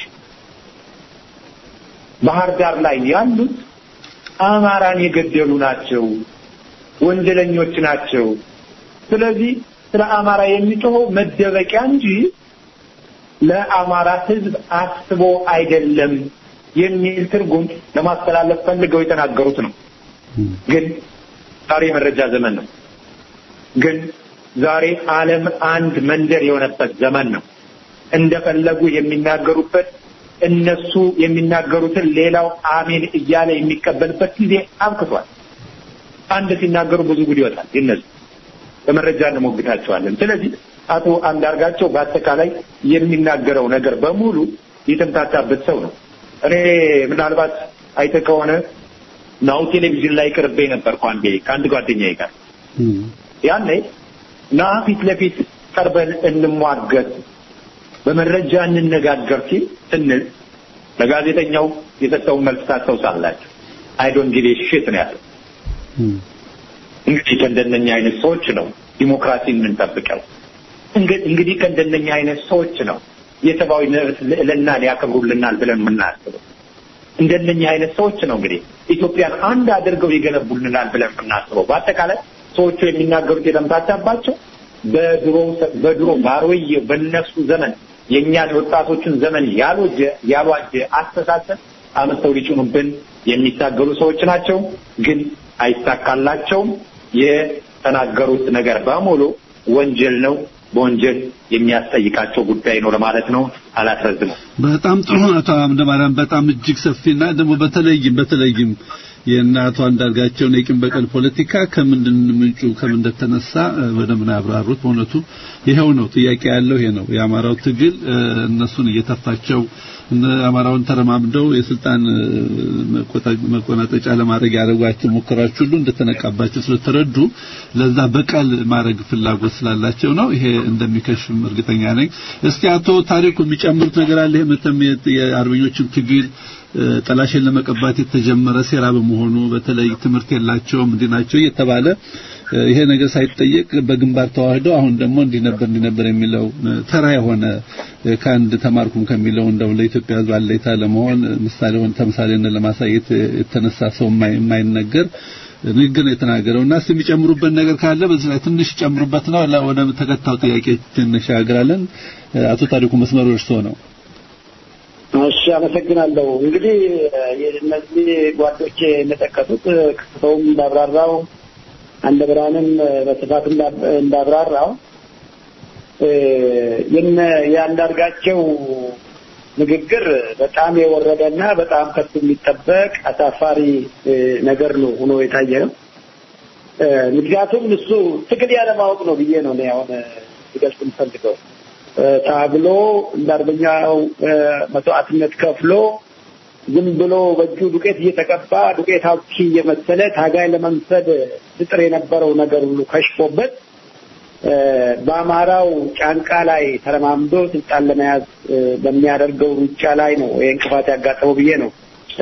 ባህር ዳር ላይ ያሉት አማራን የገደሉ ናቸው፣ ወንጀለኞች ናቸው። ስለዚህ ስለ አማራ የሚጮኸው መደበቂያ እንጂ ለአማራ ሕዝብ አስቦ አይደለም የሚል ትርጉም ለማስተላለፍ ፈልገው የተናገሩት ነው። ግን ዛሬ የመረጃ ዘመን ነው። ግን ዛሬ ዓለም አንድ መንደር የሆነበት ዘመን ነው። እንደፈለጉ የሚናገሩበት እነሱ የሚናገሩትን ሌላው አሜን እያለ የሚቀበልበት ጊዜ አብቅቷል። አንድ ሲናገሩ ብዙ ጉድ ይወጣል። ይነሱ በመረጃ እንሞግታቸዋለን። ስለዚህ አቶ አንዳርጋቸው በአጠቃላይ የሚናገረው ነገር በሙሉ የተምታታበት ሰው ነው። እኔ ምናልባት አይተህ ከሆነ ናሁ ቴሌቪዥን ላይ ቅርቤ ነበርኩ አንዴ ከአንድ ጓደኛዬ ጋር ያኔ ና ፊት ለፊት ቀርበን እንሟገት በመረጃ እንነጋገር ሲል ስንል ለጋዜጠኛው የሰጠውን መልስ ታስታውሳላችሁ። አይ ዶንት ጊቭ ሺት ነው ያለው። እንግዲህ ከእንደነኛ አይነት ሰዎች ነው ዲሞክራሲ የምንጠብቀው። እንግዲህ ከእንደነኛ አይነት ሰዎች ነው የሰብአዊ መብት ልዕልና ሊያከብሩልናል ብለን የምናስበው። እንደነኛ አይነት ሰዎች ነው እንግዲህ ኢትዮጵያን አንድ አድርገው ይገነቡልናል ብለን የምናስበው። በአጠቃላይ ሰዎቹ የሚናገሩት የተምታታባቸው በድሮ በድሮ ባሮዬ በነሱ ዘመን የእኛን ወጣቶችን ዘመን ያልወጀ ያልዋጀ አስተሳሰብ አመተው ሊጭኑብን የሚታገሉ ሰዎች ናቸው። ግን አይሳካላቸውም። የተናገሩት ነገር በሙሉ ወንጀል ነው። በወንጀል የሚያስጠይቃቸው ጉዳይ ነው ለማለት ነው። አላስረዝመው። በጣም ጥሩ አቶ አምደማርያም በጣም እጅግ ሰፊና ደግሞ በተለይም በተለይም የእናቷ አንዳርጋቸውን የቂም በቀል ፖለቲካ ከምንድን ምንጩ ከምን እንደተነሳ በደንብ ነው ያብራሩት። በእውነቱ ይሄው ነው ጥያቄ ያለው ይሄ ነው የአማራው ትግል እነሱን እየተፋቸው አማራውን ተረማምደው የስልጣን መቆናጠጫ ለማድረግ ያደረጓቸው ሙከራዎች ሁሉ እንደተነቃባቸው ስለተረዱ ለዛ በቀል ማድረግ ፍላጎት ስላላቸው ነው። ይሄ እንደሚከሽም እርግጠኛ ነኝ። እስኪ አቶ ታሪኩ የሚጨምሩት ነገር አለ? ይሄ መተም የአርበኞችን ትግል ጠላሽን ለመቀባት የተጀመረ ሴራ በመሆኑ በተለይ ትምህርት የላቸውም እንዲህ ናቸው እየተባለ ይሄ ነገር ሳይጠየቅ በግንባር ተዋህደው አሁን ደግሞ እንዲህ ነበር እንዲህ ነበር የሚለው ተራ የሆነ ከአንድ ተማርኩም ከሚለው እንደው ለኢትዮጵያ ሕዝብ አለይታ ለመሆን ምሳሌ ሆነ ተምሳሌነት ለማሳየት የተነሳ ሰው የማይነገር ንግግር ነው የተናገረው እና እስኪ የሚጨምሩበት ነገር ካለ በዚህ ላይ ትንሽ ጨምሩበት ነው። ወደ ተከታዩ ጥያቄ እንሻገራለን። አቶ ታሪኩ መስመሩ እርስዎ ነው። እሺ፣ አመሰግናለሁ። እንግዲህ እነዚህ ጓዶቼ እንደጠቀሱት ክስተውም እንዳብራራው አንደ ብርሃንም በስፋት እንዳብራራው የነ የአንዳርጋቸው ንግግር በጣም የወረደና በጣም ከሱ የሚጠበቅ አሳፋሪ ነገር ነው ሆኖ የታየ ነው። ምክንያቱም እሱ ትግል ያለማወቅ ነው ብዬ ነው እኔ አሁን ሊገልጽ የምፈልገው። ታግሎ እንደ አርበኛው መስዋዕትነት ከፍሎ ዝም ብሎ በእጁ ዱቄት እየተቀባ ዱቄት አውኪ እየመሰለ ታጋይ ለመምሰል ፍጥር የነበረው ነገር ሁሉ ከሽፎበት በአማራው ጫንቃ ላይ ተረማምዶ ስልጣን ለመያዝ በሚያደርገው ሩጫ ላይ ነው ይህ እንቅፋት ያጋጠመው ብዬ ነው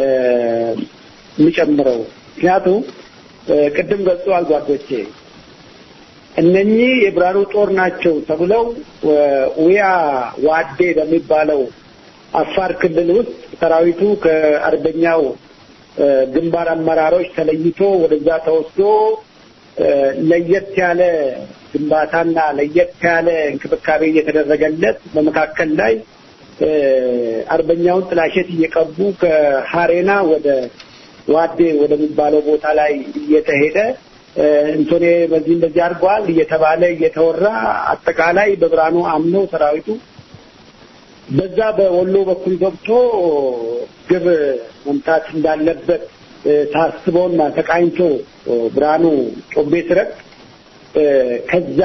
የሚጨምረው። ምክንያቱም ቅድም ገልጸዋል ጓዶቼ እነኚህ የብርሃኑ ጦር ናቸው ተብለው ውያ ዋዴ በሚባለው አፋር ክልል ውስጥ ሰራዊቱ ከአርበኛው ግንባር አመራሮች ተለይቶ ወደዛ ተወስዶ ለየት ያለ ግንባታና ለየት ያለ እንክብካቤ እየተደረገለት በመካከል ላይ አርበኛውን ጥላሸት እየቀቡ ከሀሬና ወደ ዋዴ ወደሚባለው ቦታ ላይ እየተሄደ እንቶኔ በዚህ እንደዚህ አድርገዋል እየተባለ እየተወራ አጠቃላይ በብርሃኑ አምነው ሰራዊቱ በዛ በወሎ በኩል ገብቶ ግብ መምታት እንዳለበት ታስቦና ተቃኝቶ ብርሃኑ ጮቤ ስረቅ ከዛ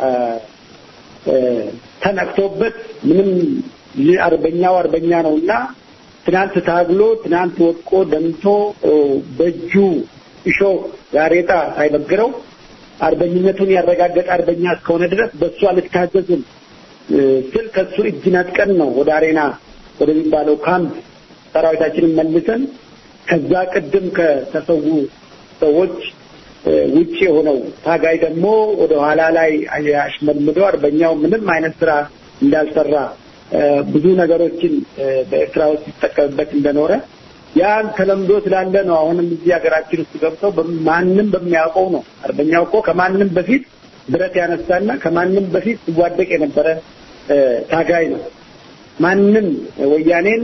ተነቅቶበት ምንም አርበኛው አርበኛ ነውና ትናንት ታግሎ ትናንት ወድቆ ደምቶ በእጁ እሾህ ጋሬጣ ሳይበግረው አርበኝነቱን ያረጋገጠ አርበኛ እስከሆነ ድረስ በእሱ አልታዘዝም ስል ከሱ እጅ ነጥቀን ነው ወደ አሬና ወደሚባለው ካምፕ ሰራዊታችንን መልሰን ከዛ ቅድም ከተሰዉ ሰዎች ውጭ የሆነው ታጋይ ደግሞ ወደ ኋላ ላይ አሽመልምዶ አርበኛው ምንም አይነት ስራ እንዳልሰራ ብዙ ነገሮችን በኤርትራ ውስጥ ሲጠቀምበት እንደኖረ ያን ተለምዶ ስላለ ነው። አሁንም እዚህ ሀገራችን ውስጥ ገብተው ማንም በሚያውቀው ነው። አርበኛው እኮ ከማንም በፊት ብረት ያነሳና ከማንም በፊት ሲዋደቅ የነበረ ታጋይ ነው። ማንም ወያኔን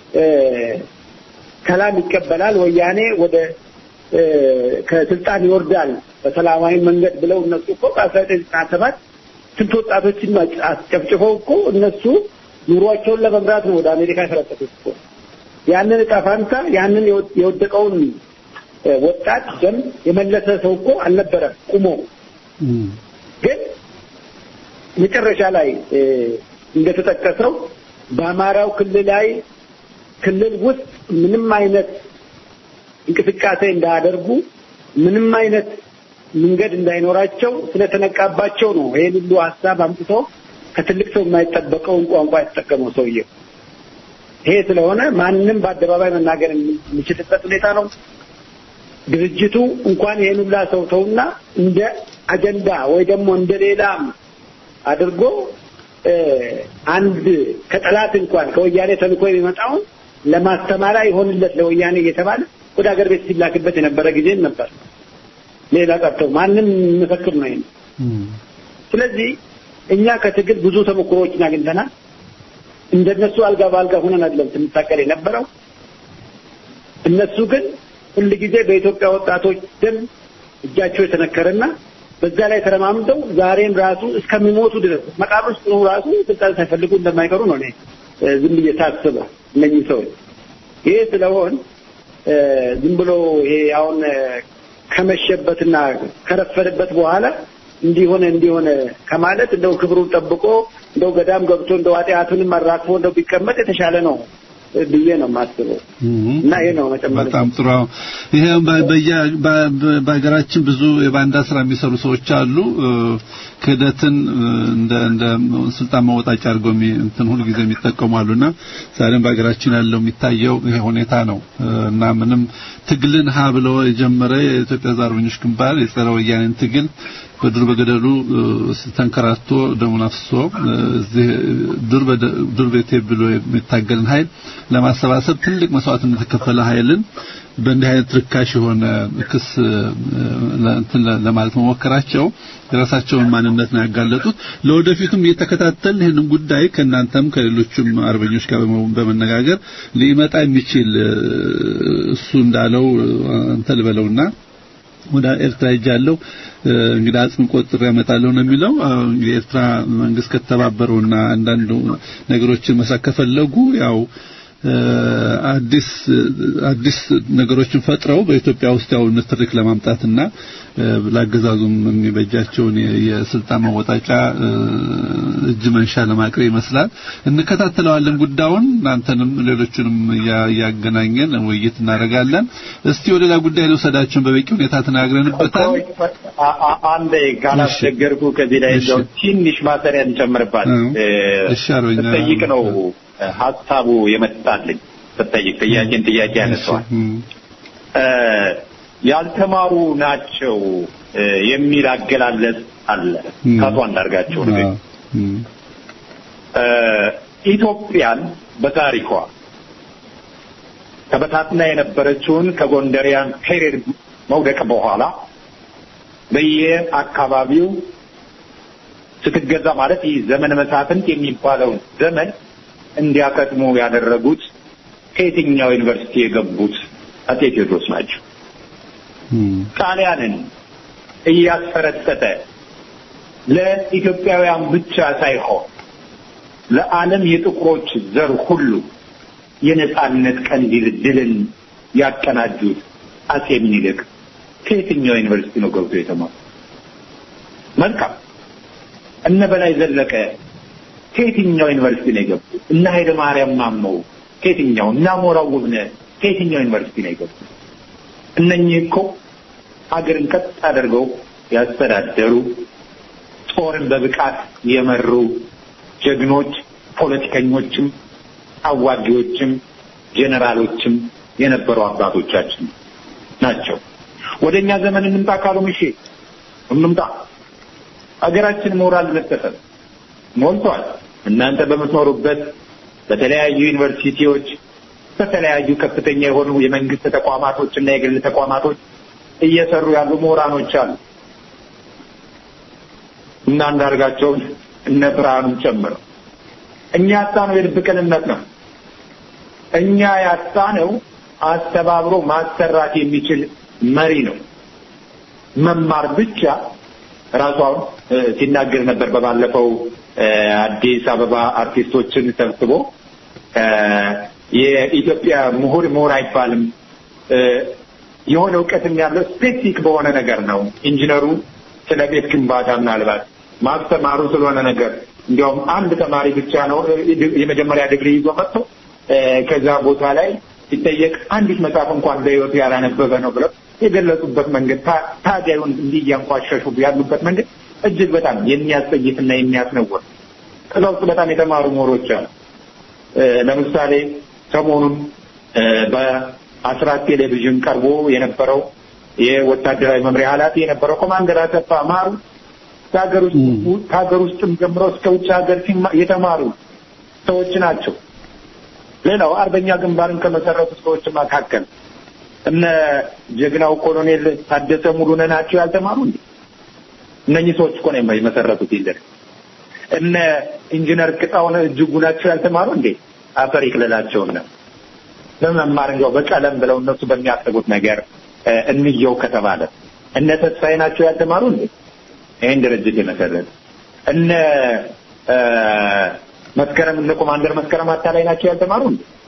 ሰላም ይቀበላል፣ ወያኔ ወደ ከስልጣን ይወርዳል በሰላማዊ መንገድ ብለው እነሱ እኮ በአስራ ዘጠኝ ዘጠና ሰባት ስንት ወጣቶችን አስጨፍጭፈው እኮ እነሱ ኑሯቸውን ለመምራት ነው ወደ አሜሪካ የፈረጠቱት እኮ ያንን እጣ ፋንታ ያንን የወደቀውን ወጣት ደም የመለሰ ሰው እኮ አልነበረም ቁሞ ግን መጨረሻ ላይ እንደተጠቀሰው በአማራው ክልላዊ ክልል ውስጥ ምንም አይነት እንቅስቃሴ እንዳያደርጉ ምንም አይነት መንገድ እንዳይኖራቸው ስለተነቃባቸው ነው ይሄን ሁሉ ሀሳብ አምጥቶ ከትልቅ ሰው የማይጠበቀውን ቋንቋ የተጠቀመው ሰውዬው። ይሄ ስለሆነ ማንም በአደባባይ መናገር የሚችልበት ሁኔታ ነው። ድርጅቱ እንኳን ይሄን ሁላ ሰው ተውና እንደ አጀንዳ ወይ ደግሞ እንደ ሌላም አድርጎ አንድ ከጠላት እንኳን ከወያኔ ተልኮ የሚመጣውን ለማስተማሪያ ይሆንለት ለወያኔ እየተባለ ወደ ሀገር ቤት ሲላክበት የነበረ ጊዜም ነበር። ሌላ ቀርተው ማንም መፈክር ነው ይሄ። ስለዚህ እኛ ከትግል ብዙ ተሞክሮዎችን አግኝተናል። እንደነሱ አልጋ በአልጋ ሆነን አይደለም ስንታገል የነበረው። እነሱ ግን ሁል ጊዜ በኢትዮጵያ ወጣቶች ደም እጃቸው የተነከረና በዛ ላይ ተረማምደው ዛሬም ራሱ እስከሚሞቱ ድረስ መቃብር ውስጥ ነው ራሱ ስልጣን ሳይፈልጉ እንደማይቀሩ ነው እኔ ዝም ብዬ ሳስበው እነኚህ ሰዎች ይሄ ስለሆን ዝም ብሎ ይሄ አሁን ከመሸበትና ከረፈደበት በኋላ እንዲሆነ እንዲሆነ ከማለት እንደው ክብሩን ጠብቆ እንደው ገዳም ገብቶ እንደው ኃጢአቱንም አራክፎ እንደው ቢቀመጥ የተሻለ ነው ብዬ ነው የማስበው እና ይሄ ነው መጨመር በጣም ጥሩ ይሄ በሀገራችን ብዙ የባንዳ ስራ የሚሰሩ ሰዎች አሉ ክህደትን እንደ እንደ ስልጣን መወጣጫ አድርገው እንትን ሁሉ ጊዜ የሚጠቀሙ አሉና ዛሬም በሀገራችን ያለው የሚታየው ይሄ ሁኔታ ነው እና ምንም ትግልን ሀ ብሎ የጀመረ የኢትዮጵያ አርበኞች ግንባር የጸረ ወያኔን ትግል በዱር በገደሉ ተንከራቶ ደሙን አፍሶ እዚህ ዱር ዱር ቤቴ ብሎ የሚታገልን ኃይል ለማሰባሰብ ትልቅ መስዋዕትነት የተከፈለ ኃይልን በእንዲህ አይነት ርካሽ የሆነ ክስ እንትን ለማለት መሞከራቸው የራሳቸውን ማንነት ነው ያጋለጡት። ለወደፊቱም እየተከታተል ይህንን ጉዳይ ከእናንተም ከሌሎችም አርበኞች ጋር በመነጋገር ሊመጣ የሚችል እሱ እንዳለው አንተ ልበለውና ወደ ኤርትራ ሄጃለሁ እንግዲህ አጽም ቆጥሬ ያመጣለሁ ነው የሚለው። የኤርትራ መንግስት ከተባበረውና አንዳንድ ነገሮችን መስራት ከፈለጉ ያው አዲስ አዲስ ነገሮችን ፈጥረው በኢትዮጵያ ውስጥ ያው ንትርክ ለማምጣትና ላገዛዙም የሚበጃቸውን የስልጣን መወጣጫ እጅ መንሻ ለማቅረብ ይመስላል። እንከታተለዋለን ጉዳዩን እናንተንም ሌሎችንም እያገናኘን ውይይት እናደርጋለን። እስቲ ወደ ሌላ ጉዳይ ልውሰዳችሁን በበቂ ሁኔታ ተናግረንበታል። አንዴ ካላስቸገርኩ ከዚህ ላይ እንደው ትንሽ ማሰሪያ እንጨምርባት እሺ አርበኛ ስጠይቅ ነው ሀሳቡ የመጣልኝ ስጠይቅ ጥያቄን ጥያቄ ያነሳዋል ያልተማሩ ናቸው የሚል አገላለጽ አለ ከአቶ አንዳርጋቸው ንግግር ኢትዮጵያን በታሪኳ ተበታትና የነበረችውን ከጎንደሪያን ፔሬድ መውደቅ በኋላ በየአካባቢው ስትገዛ ማለት ይህ ዘመን መሳፍንት የሚባለውን ዘመን እንዲያከትሙ ያደረጉት ከየትኛው ዩኒቨርሲቲ የገቡት አጼ ቴዎድሮስ ናቸው። ጣሊያንን እያስፈረጠጠ ለኢትዮጵያውያን ብቻ ሳይሆን ለዓለም የጥቁሮች ዘር ሁሉ የነጻነት ቀንዲል ድልን ያቀናጁት አጼ ምኒልክ ከየትኛው ዩኒቨርሲቲ ነው ገብቶ የተማሩ? መልካም እነ በላይ ዘለቀ ከየትኛው ዩኒቨርሲቲ ነው የገቡት? እነ ኃይለ ማርያም ማሞ ከየትኛው? እነ አሞራው ውብነህ ከየትኛው ዩኒቨርሲቲ ነው የገቡት? እነኚህ እኮ ሀገርን ቀጥ አድርገው ያስተዳደሩ ጦርን በብቃት የመሩ ጀግኖች ፖለቲከኞችም አዋጊዎችም ጀነራሎችም የነበሩ አባቶቻችን ናቸው። ወደ እኛ ዘመን እንምጣ ካሉ እሺ እንምጣ። ሀገራችን ሞራል መሰፈር ሞልቷል። እናንተ በምትኖሩበት በተለያዩ ዩኒቨርሲቲዎች በተለያዩ ከፍተኛ የሆኑ የመንግስት ተቋማቶች እና የግል ተቋማቶች እየሰሩ ያሉ ምሁራኖች አሉ እና አንዳርጋቸውን እነ ብርሃኑን ጨምረው እኛ ያጣነው የልብ ቅንነት ነው። እኛ ያጣነው አስተባብሮ ማሰራት የሚችል መሪ ነው። መማር ብቻ ራሱ አሁን ሲናገር ነበር በባለፈው አዲስ አበባ አርቲስቶችን ሰብስቦ የኢትዮጵያ ምሁር ምሁር አይባልም የሆነ እውቀትም ያለው ስፔሲፊክ በሆነ ነገር ነው። ኢንጂነሩ ስለ ቤት ግንባታ ምናልባት ማስተማሩ ስለሆነ ነገር እንዲያውም አንድ ተማሪ ብቻ ነው የመጀመሪያ ዲግሪ ይዞ መጥቶ ከዛ ቦታ ላይ ሲጠየቅ አንዲት መጽሐፍ እንኳን በሕይወቱ ያላነበበ ነው ብለው የገለጹበት መንገድ ታዲያዩን እንዲህ እያንቋሸሹ ያሉበት መንገድ እጅግ በጣም የሚያስጠይፍና የሚያስነውር ከዛ ውስጥ በጣም የተማሩ ምሁሮች አሉ። ለምሳሌ ሰሞኑን በአስራት ቴሌቪዥን ቀርቦ የነበረው የወታደራዊ መምሪያ ኃላፊ የነበረው ኮማንደር አሰፋ ማሩ ከሀገር ውስጥም ጀምሮ እስከ ውጭ ሀገር የተማሩ ሰዎች ናቸው። ሌላው አርበኛ ግንባርን ከመሰረቱ ሰዎች መካከል እነ ጀግናው ኮሎኔል ታደሰ ሙሉነህ ናቸው ያልተማሩ እንዴ? እነኚህ ሰዎች እኮ ነው የመሰረቱት ይዘር እነ ኢንጂነር ቅጣውን እጅጉ ናቸው ያልተማሩ እንዴ? አፈር ይክለላቸውና በመማር እንዲያው በቀለም ብለው እነሱ በሚያስቡት ነገር እንየው ከተባለ እነ ተስፋዬ ናቸው ያልተማሩ እንዴ? ይህን ድርጅት የመሰረት እነ መስከረም እነ ኮማንደር መስከረም አታላይ ናቸው ያልተማሩ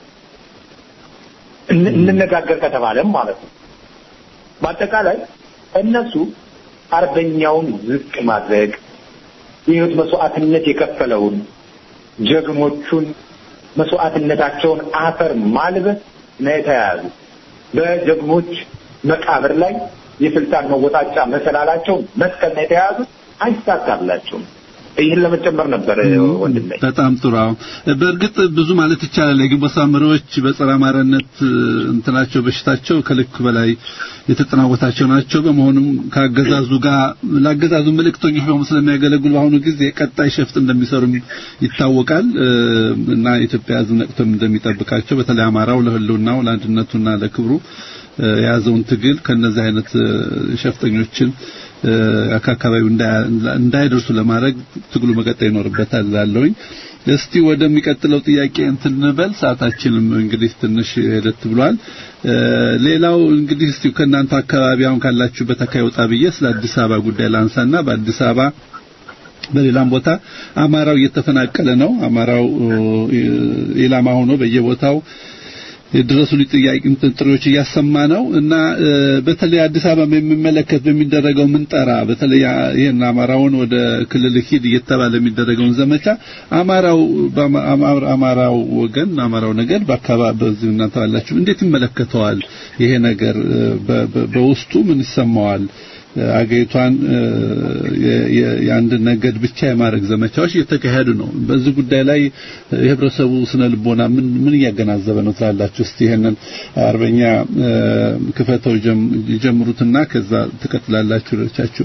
እንነጋገር ከተባለም ማለት ነው። በአጠቃላይ እነሱ አርበኛውን ዝቅ ማድረግ የህይወት መስዋዕትነት የከፈለውን ጀግኖቹን መስዋዕትነታቸውን አፈር ማልበስ ነው የተያያዙ። በጀግኖች መቃብር ላይ የስልጣን መወጣጫ መሰላላቸውን መስቀል ነው የተያያዙት። አይሳካላቸውም። ይህን ለመጨመር ነበር ወንድሜ። በጣም ጥሩ። በእርግጥ ብዙ ማለት ይቻላል። የግንቦት መሪዎች በጸረ አማራነት እንትናቸው በሽታቸው ከልክ በላይ የተጠናወታቸው ናቸው። በመሆኑም ከአገዛዙ ጋር ለአገዛዙ መልእክተኞች በመሆን ስለሚያገለግሉ በአሁኑ ጊዜ ቀጣይ ሸፍጥ እንደሚሰሩም ይታወቃል እና የኢትዮጵያ ሕዝብ ነቅቶም እንደሚጠብቃቸው በተለይ አማራው ለህልውናው ለአንድነቱና ለክብሩ የያዘውን ትግል ከነዚህ አይነት ሸፍጠኞችን ከአካባቢው እንዳይደርሱ ለማድረግ ትግሉ መቀጠል ይኖርበታል እላለሁኝ። እስቲ ወደሚቀጥለው ጥያቄ እንትን እንበል። ሰዓታችንም እንግዲህ ትንሽ ሄደት ብሏል። ሌላው እንግዲህ እስቲ ከእናንተ አካባቢ አሁን ካላችሁበት አካባቢ ወጣ ብዬ ስለ አዲስ አበባ ጉዳይ ላንሳና በአዲስ አበባ በሌላም ቦታ አማራው እየተፈናቀለ ነው። አማራው ኢላማ ሆኖ በየቦታው የድረሱልኝ ጥያቄ ጥሪዎች እያሰማ ነው እና በተለይ አዲስ አበባ የሚመለከት በሚደረገው ምንጠራ በተለይ ይሄን አማራውን ወደ ክልል ሂድ እየተባለ የሚደረገውን ዘመቻ አማራው አማራው ወገን አማራው ነገር በአካባቢ በዚህ እናንተ ባላችሁ እንዴት ይመለከተዋል? ይሄ ነገር በውስጡ ምን ይሰማዋል? አገሪቷን የአንድ ነገድ ብቻ የማድረግ ዘመቻዎች እየተካሄዱ ነው። በዚህ ጉዳይ ላይ የህብረተሰቡ ስነ ልቦና ምን ምን እያገናዘበ ነው ትላላችሁ? እስቲ ይሄንን አርበኛ ክፈተው ጀምሩትና ከዛ ትቀጥላላችሁ ሌሎቻችሁ።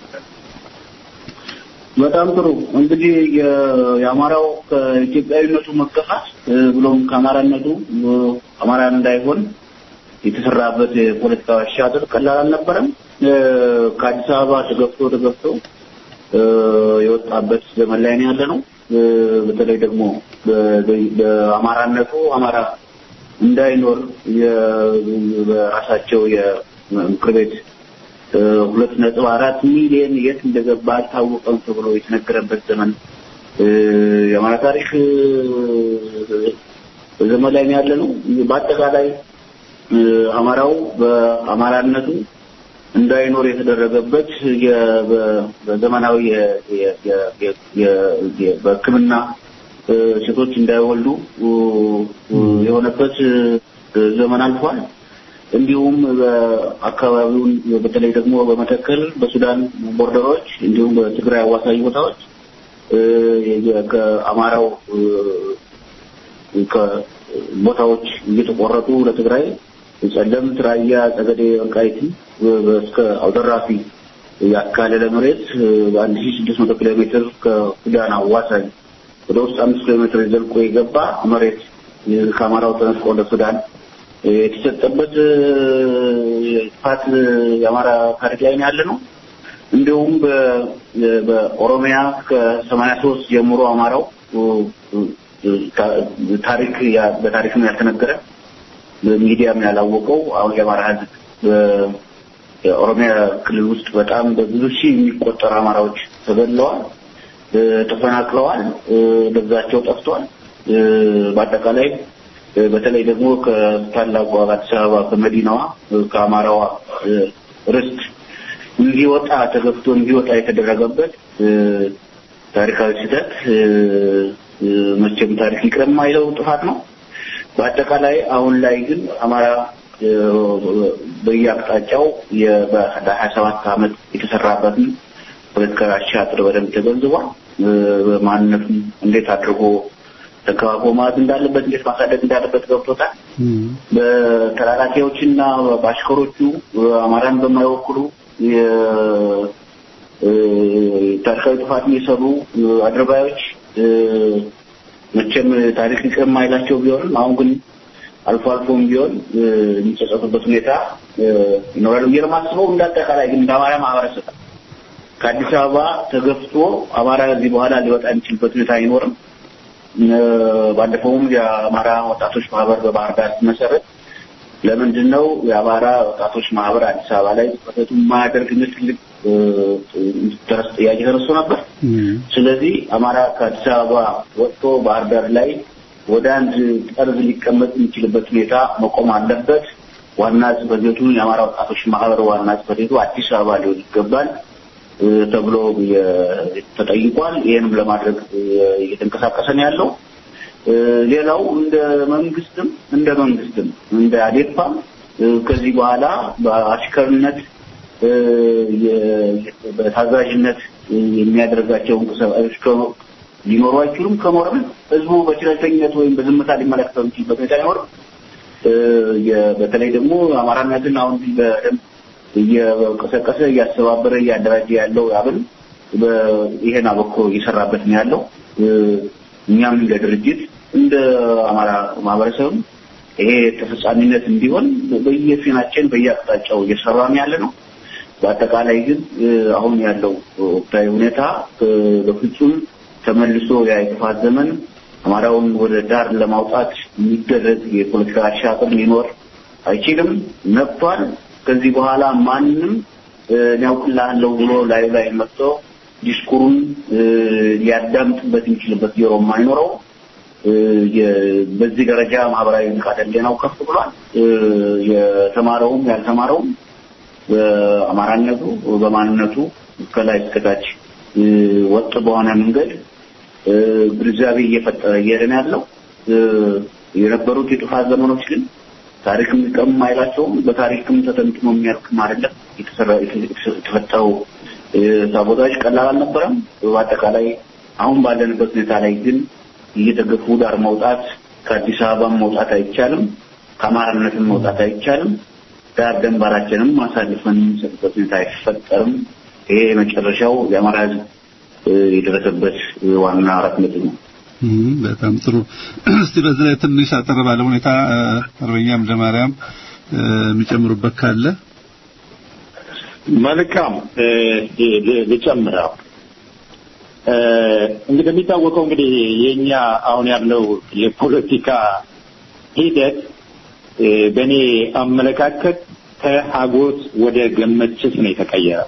በጣም ጥሩ እንግዲህ የአማራው ከኢትዮጵያዊነቱ መገፋት ብሎም ከአማራነቱ አማራ እንዳይሆን የተሰራበት የፖለቲካ አሻጥር ቀላል አልነበረም። ከአዲስ አበባ ተገፍቶ ተገፍቶ የወጣበት ዘመን ላይ ነው ያለ ነው። በተለይ ደግሞ በአማራነቱ አማራ እንዳይኖር በራሳቸው የምክር ቤት ሁለት ነጥብ አራት ሚሊዮን የት እንደገባ አልታወቀም ተብሎ የተነገረበት ዘመን የአማራ ታሪክ ዘመን ላይ ነው ያለ ነው። በአጠቃላይ አማራው በአማራነቱ እንዳይኖር የተደረገበት በዘመናዊ በሕክምና ሴቶች እንዳይወልዱ የሆነበት ዘመን አልፏል። እንዲሁም በአካባቢውን በተለይ ደግሞ በመተከል በሱዳን ቦርደሮች እንዲሁም በትግራይ አዋሳኝ ቦታዎች ከአማራው ቦታዎች እየተቆረጡ ለትግራይ ጸለምት፣ ራያ፣ ጸገዴ፣ ወልቃይት እስከ አውደራፊ ያካለለ መሬት በአንድ ሺህ ስድስት መቶ ኪሎ ሜትር ከሱዳን አዋሳኝ ወደ ውስጥ አምስት ኪሎ ሜትር ዘልቆ የገባ መሬት ከአማራው ተነስቆ ወደ ሱዳን የተሰጠበት ጥፋት የአማራ ታሪክ ላይ ነው ያለ ነው። እንዲሁም በኦሮሚያ ከሰማንያ ሶስት ጀምሮ አማራው ታሪክ በታሪክም ያልተነገረ ሚዲያም ያላወቀው አሁን የአማራ ሕዝብ የኦሮሚያ ክልል ውስጥ በጣም በብዙ ሺህ የሚቆጠሩ አማራዎች ተገድለዋል፣ ተፈናቅለዋል፣ ደብዛቸው ጠፍቷል። በአጠቃላይ በተለይ ደግሞ ከታላቋ አዲስ አበባ ከመዲናዋ ከአማራዋ ርስት እንዲወጣ ተገፍቶ እንዲወጣ የተደረገበት ታሪካዊ ስህተት መቼም ታሪክ ይቅር የማይለው ጥፋት ነው። በአጠቃላይ አሁን ላይ ግን አማራ በየአቅጣጫው በሀያ ሰባት ዓመት የተሰራበትን ፖለቲካዊ አሻጥር በደንብ ተገንዝቧል። ማንነቱን እንዴት አድርጎ ተከባብሮ ማለት እንዳለበት እንዴት ማሳደግ እንዳለበት ገብቶታል። በተላላኪዎችና በአሽከሮቹ አማራን በማይወክሉ ታሪካዊ ጥፋት የሰሩ አድርባዮች መቼም ታሪክ ይቅር የማይላቸው ቢሆንም አሁን ግን አልፎ አልፎም ቢሆን የሚጸጸቱበት ሁኔታ ይኖራል ብዬ ነው የማስበው። እንዳጠቃላይ ግን እንደ አማራ ማህበረሰብ ከአዲስ አበባ ተገፍቶ አማራ ከዚህ በኋላ ሊወጣ የሚችልበት ሁኔታ አይኖርም። ባለፈውም የአማራ ወጣቶች ማህበር በባህር ዳር ሲመሰረት ለምንድን ነው የአማራ ወጣቶች ማህበር አዲስ አበባ ላይ ጽሕፈቱ የማያደርግ የሚል ትልቅ ድረስ ጥያቄ ተነስቶ ነበር። ስለዚህ አማራ ከአዲስ አበባ ወጥቶ ባህር ዳር ላይ ወደ አንድ ጠርዝ ሊቀመጥ የሚችልበት ሁኔታ መቆም አለበት። ዋና ጽሕፈት ቤቱ የአማራ ወጣቶች ማህበር ዋና ጽሕፈት ቤቱ አዲስ አበባ ሊሆን ይገባል ተብሎ ተጠይቋል። ይህንም ለማድረግ እየተንቀሳቀሰ ነው ያለው። ሌላው እንደ መንግስትም እንደ መንግስትም እንደ አዴፓም ከዚህ በኋላ በአሽከርነት በታዛዥነት የሚያደርጋቸው እንቅስቃሴዎች ሊኖሩ አይችሉም። ከኖርም ህዝቡ በችለተኝነት ወይም በዝምታ ሊመለከተው የሚችልበት ሁኔታ አይኖርም። በተለይ ደግሞ አማራነትን አሁን በደንብ እየቀሰቀሰ እያስተባበረ እያደራጀ ያለው አብን ይሄን አበክሮ እየሰራበት ነው ያለው። እኛም እንደ ድርጅት እንደ አማራ ማህበረሰብም ይሄ ተፈጻሚነት እንዲሆን በየፊናችን በየአቅጣጫው እየሰራን ያለ ነው። በአጠቃላይ ግን አሁን ያለው ወቅታዊ ሁኔታ በፍጹም ተመልሶ ያ የጥፋት ዘመን አማራውን ወደ ዳር ለማውጣት የሚደረግ የፖለቲካ አሻጥር ሊኖር አይችልም። ነቅቷል። ከዚህ በኋላ ማንም ያውቅልሃለሁ ብሎ ላይ ላይ መጥቶ ዲስኩሩን ሊያዳምጥበት የሚችልበት ጆሮ የማይኖረው በዚህ ደረጃ ማህበራዊ ንቃተ ህሊናው ከፍ ብሏል። የተማረውም ያልተማረውም በአማራነቱ በማንነቱ ከላይ እስከታች ወጥ በሆነ መንገድ ግንዛቤ እየፈጠረ እየሄደ ነው ያለው። የነበሩት የጥፋት ዘመኖች ግን ታሪክም ቀም አይላቸውም። በታሪክም ተተንትኖ የሚያልቅም አይደለም። የተፈጠረው ሳቦታዎች ቀላል አልነበረም። በአጠቃላይ አሁን ባለንበት ሁኔታ ላይ ግን እየተገፉ ዳር መውጣት ከአዲስ አበባም መውጣት አይቻልም፣ ከአማራነትም መውጣት አይቻልም። ዳር ደንባራችንም አሳልፈን የምንሰጥበት ሁኔታ አይፈጠርም። ይሄ የመጨረሻው የአማራ ህዝብ የደረሰበት ዋና አራት ነጥብ ነው። በጣም ጥሩ። እስቲ በዚህ ላይ ትንሽ አጠር ባለ ሁኔታ አርበኛ አምደ ማርያም የሚጨምሩበት ካለ መልካም ልጨምረው። እንግዲህ የሚታወቀው እንግዲህ የኛ አሁን ያለው የፖለቲካ ሂደት በእኔ አመለካከት ከሀጎስ ወደ ገመችስ ነው የተቀየረው።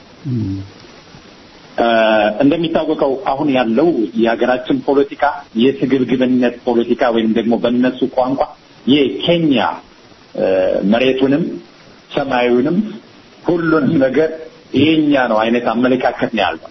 እንደሚታወቀው አሁን ያለው የሀገራችን ፖለቲካ የስግብግብነት ፖለቲካ ወይም ደግሞ በእነሱ ቋንቋ የኬንያ መሬቱንም ሰማዩንም ሁሉንም ነገር የኛ ነው አይነት አመለካከት ነው ያለው።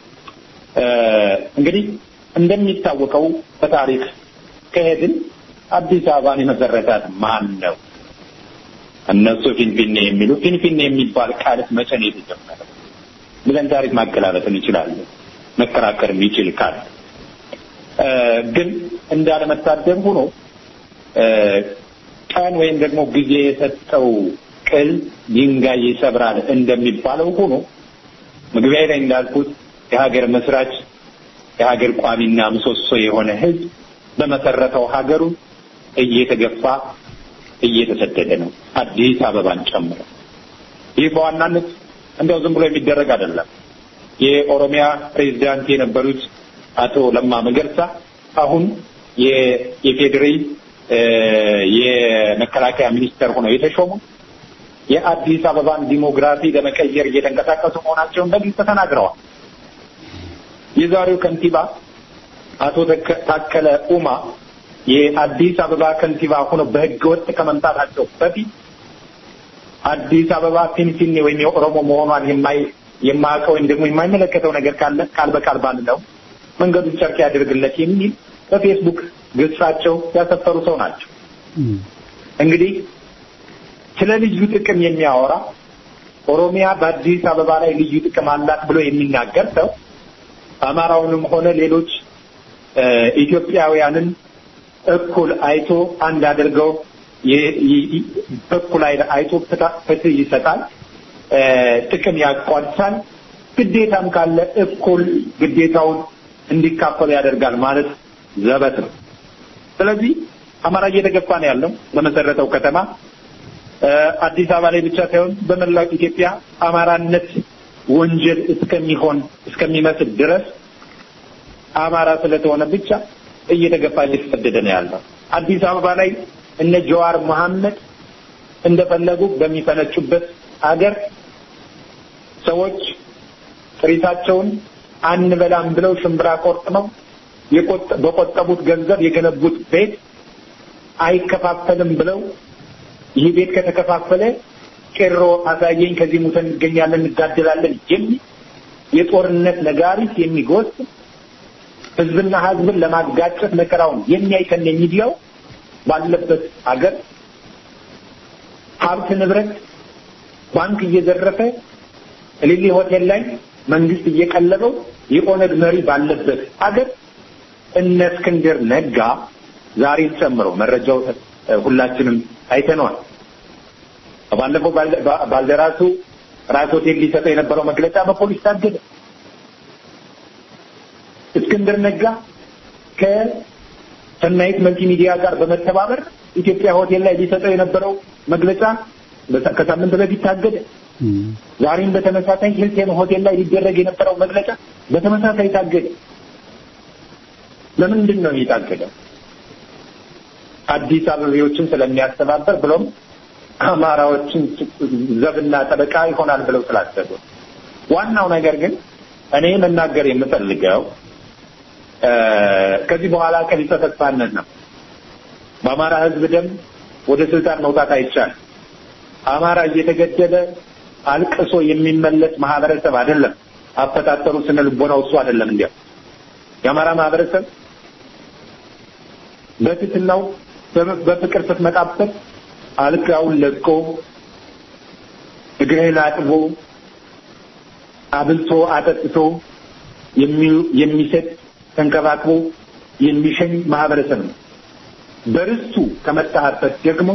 እንግዲህ እንደሚታወቀው በታሪክ ከሄድን አዲስ አበባን የመሰረታት ማን ነው? እነሱ ፊንፊኔ የሚሉ ፊንፊኔ የሚባል ቃልስ መቼ ነው የተጀመረው ብለን ታሪክ ማገላበጥ እንችላለን። መከራከር የሚችል ካል ግን እንዳለመታደል ሆኖ ቀን ወይም ደግሞ ጊዜ የሰጠው ቅል ድንጋይ ይሰብራል እንደሚባለው ሆኖ መግቢያ ላይ እንዳልኩት የሀገር መስራች የሀገር ቋሚና ምሰሶ የሆነ ሕዝብ በመሰረተው ሀገሩ እየተገፋ እየተሰደደ ነው፣ አዲስ አበባን ጨምሮ። ይህ በዋናነት እንደው ዝም ብሎ የሚደረግ አይደለም። የኦሮሚያ ፕሬዚዳንት የነበሩት አቶ ለማ መገርሳ አሁን የፌዴሪ የመከላከያ ሚኒስተር ሆነው የተሾሙ የአዲስ አበባን ዲሞግራፊ ለመቀየር እየተንቀሳቀሱ መሆናቸውን በግልጽ ተናግረዋል። የዛሬው ከንቲባ አቶ ታከለ ኡማ የአዲስ አበባ ከንቲባ ሆነው በህገ ወጥ ከመምጣታቸው በፊት አዲስ አበባ ፊንፊኔ ወይም የኦሮሞ መሆኗን የማይ የማያውቀው ወይም ደግሞ የማይመለከተው ነገር ካለ ቃል በቃል ባንለው መንገዱን ጨርቅ ያደርግለት የሚል በፌስቡክ ገጻቸው ያሰፈሩ ሰው ናቸው። እንግዲህ ስለ ልዩ ጥቅም የሚያወራ ኦሮሚያ በአዲስ አበባ ላይ ልዩ ጥቅም አላት ብሎ የሚናገር ሰው አማራውንም ሆነ ሌሎች ኢትዮጵያውያንን እኩል አይቶ አንድ አድርገው በኩል አይቶ ፍትህ ይሰጣል፣ ጥቅም ያቋድሳል፣ ግዴታም ካለ እኩል ግዴታውን እንዲካፈሉ ያደርጋል ማለት ዘበት ነው። ስለዚህ አማራ እየተገፋ ነው ያለው በመሰረተው ከተማ አዲስ አበባ ላይ ብቻ ሳይሆን በመላው ኢትዮጵያ አማራነት ወንጀል እስከሚሆን እስከሚመስል ድረስ አማራ ስለተሆነ ብቻ እየተገፋ እየተሰደደ ነው ያለው። አዲስ አበባ ላይ እነ ጀዋር መሐመድ እንደፈለጉ በሚፈነጩበት አገር ሰዎች ጥሪታቸውን አንበላም ብለው ሽምብራ ቆርጥመው በቆጠቡት ገንዘብ የገነቡት ቤት አይከፋፈልም ብለው ይህ ቤት ከተከፋፈለ ቄሮ አሳየኝ፣ ከዚህ ሙተን እንገኛለን፣ እንጋደላለን የሚል የጦርነት ነጋሪት የሚጎስ ህዝብና ህዝብን ለማጋጨት መከራውን የሚያይከን የሚዲያው ባለበት አገር ሀብት ንብረት ባንክ እየዘረፈ እሊሊ ሆቴል ላይ መንግስት እየቀለበው የኦነግ መሪ ባለበት አገር እነ እስክንድር ነጋ ዛሬን ጨምሮ መረጃው ሁላችንም አይተነዋል። ባለፈው ባልደራሱ ራስ ሆቴል ሊሰጠው የነበረው መግለጫ በፖሊስ ታገደ። እስክንድር ነጋ ከሰናይት መልቲሚዲያ ጋር በመተባበር ኢትዮጵያ ሆቴል ላይ ሊሰጠው የነበረው መግለጫ ከሳምንት በፊት ታገደ። ዛሬም በተመሳሳይ ሂልተን ሆቴል ላይ ሊደረግ የነበረው መግለጫ በተመሳሳይ ታገደ። ለምንድን ነው የታገደው? አዲስ አበቤዎችን ስለሚያስተባበር ብሎም አማራዎችን ዘብና ጠበቃ ይሆናል ብለው ስላሰቡ። ዋናው ነገር ግን እኔ መናገር የምፈልገው ከዚህ በኋላ ቀቢጸ ተስፋነት ነው። በአማራ ሕዝብ ደም ወደ ስልጣን መውጣት አይቻልም። አማራ እየተገደለ አልቅሶ የሚመለስ ማህበረሰብ አይደለም። አፈጣጠሩ ስነ ልቦናው እሱ አይደለም። እንዲያው የአማራ ማህበረሰብ በትትናው በፍቅር ስትመጣበት አልጋውን ለቆ እግርህን አጥቦ አብልቶ አጠጥቶ የሚሰጥ ተንከባክቦ የሚሸኝ ማህበረሰብ ነው። በርስቱ ከመጣህበት ደግሞ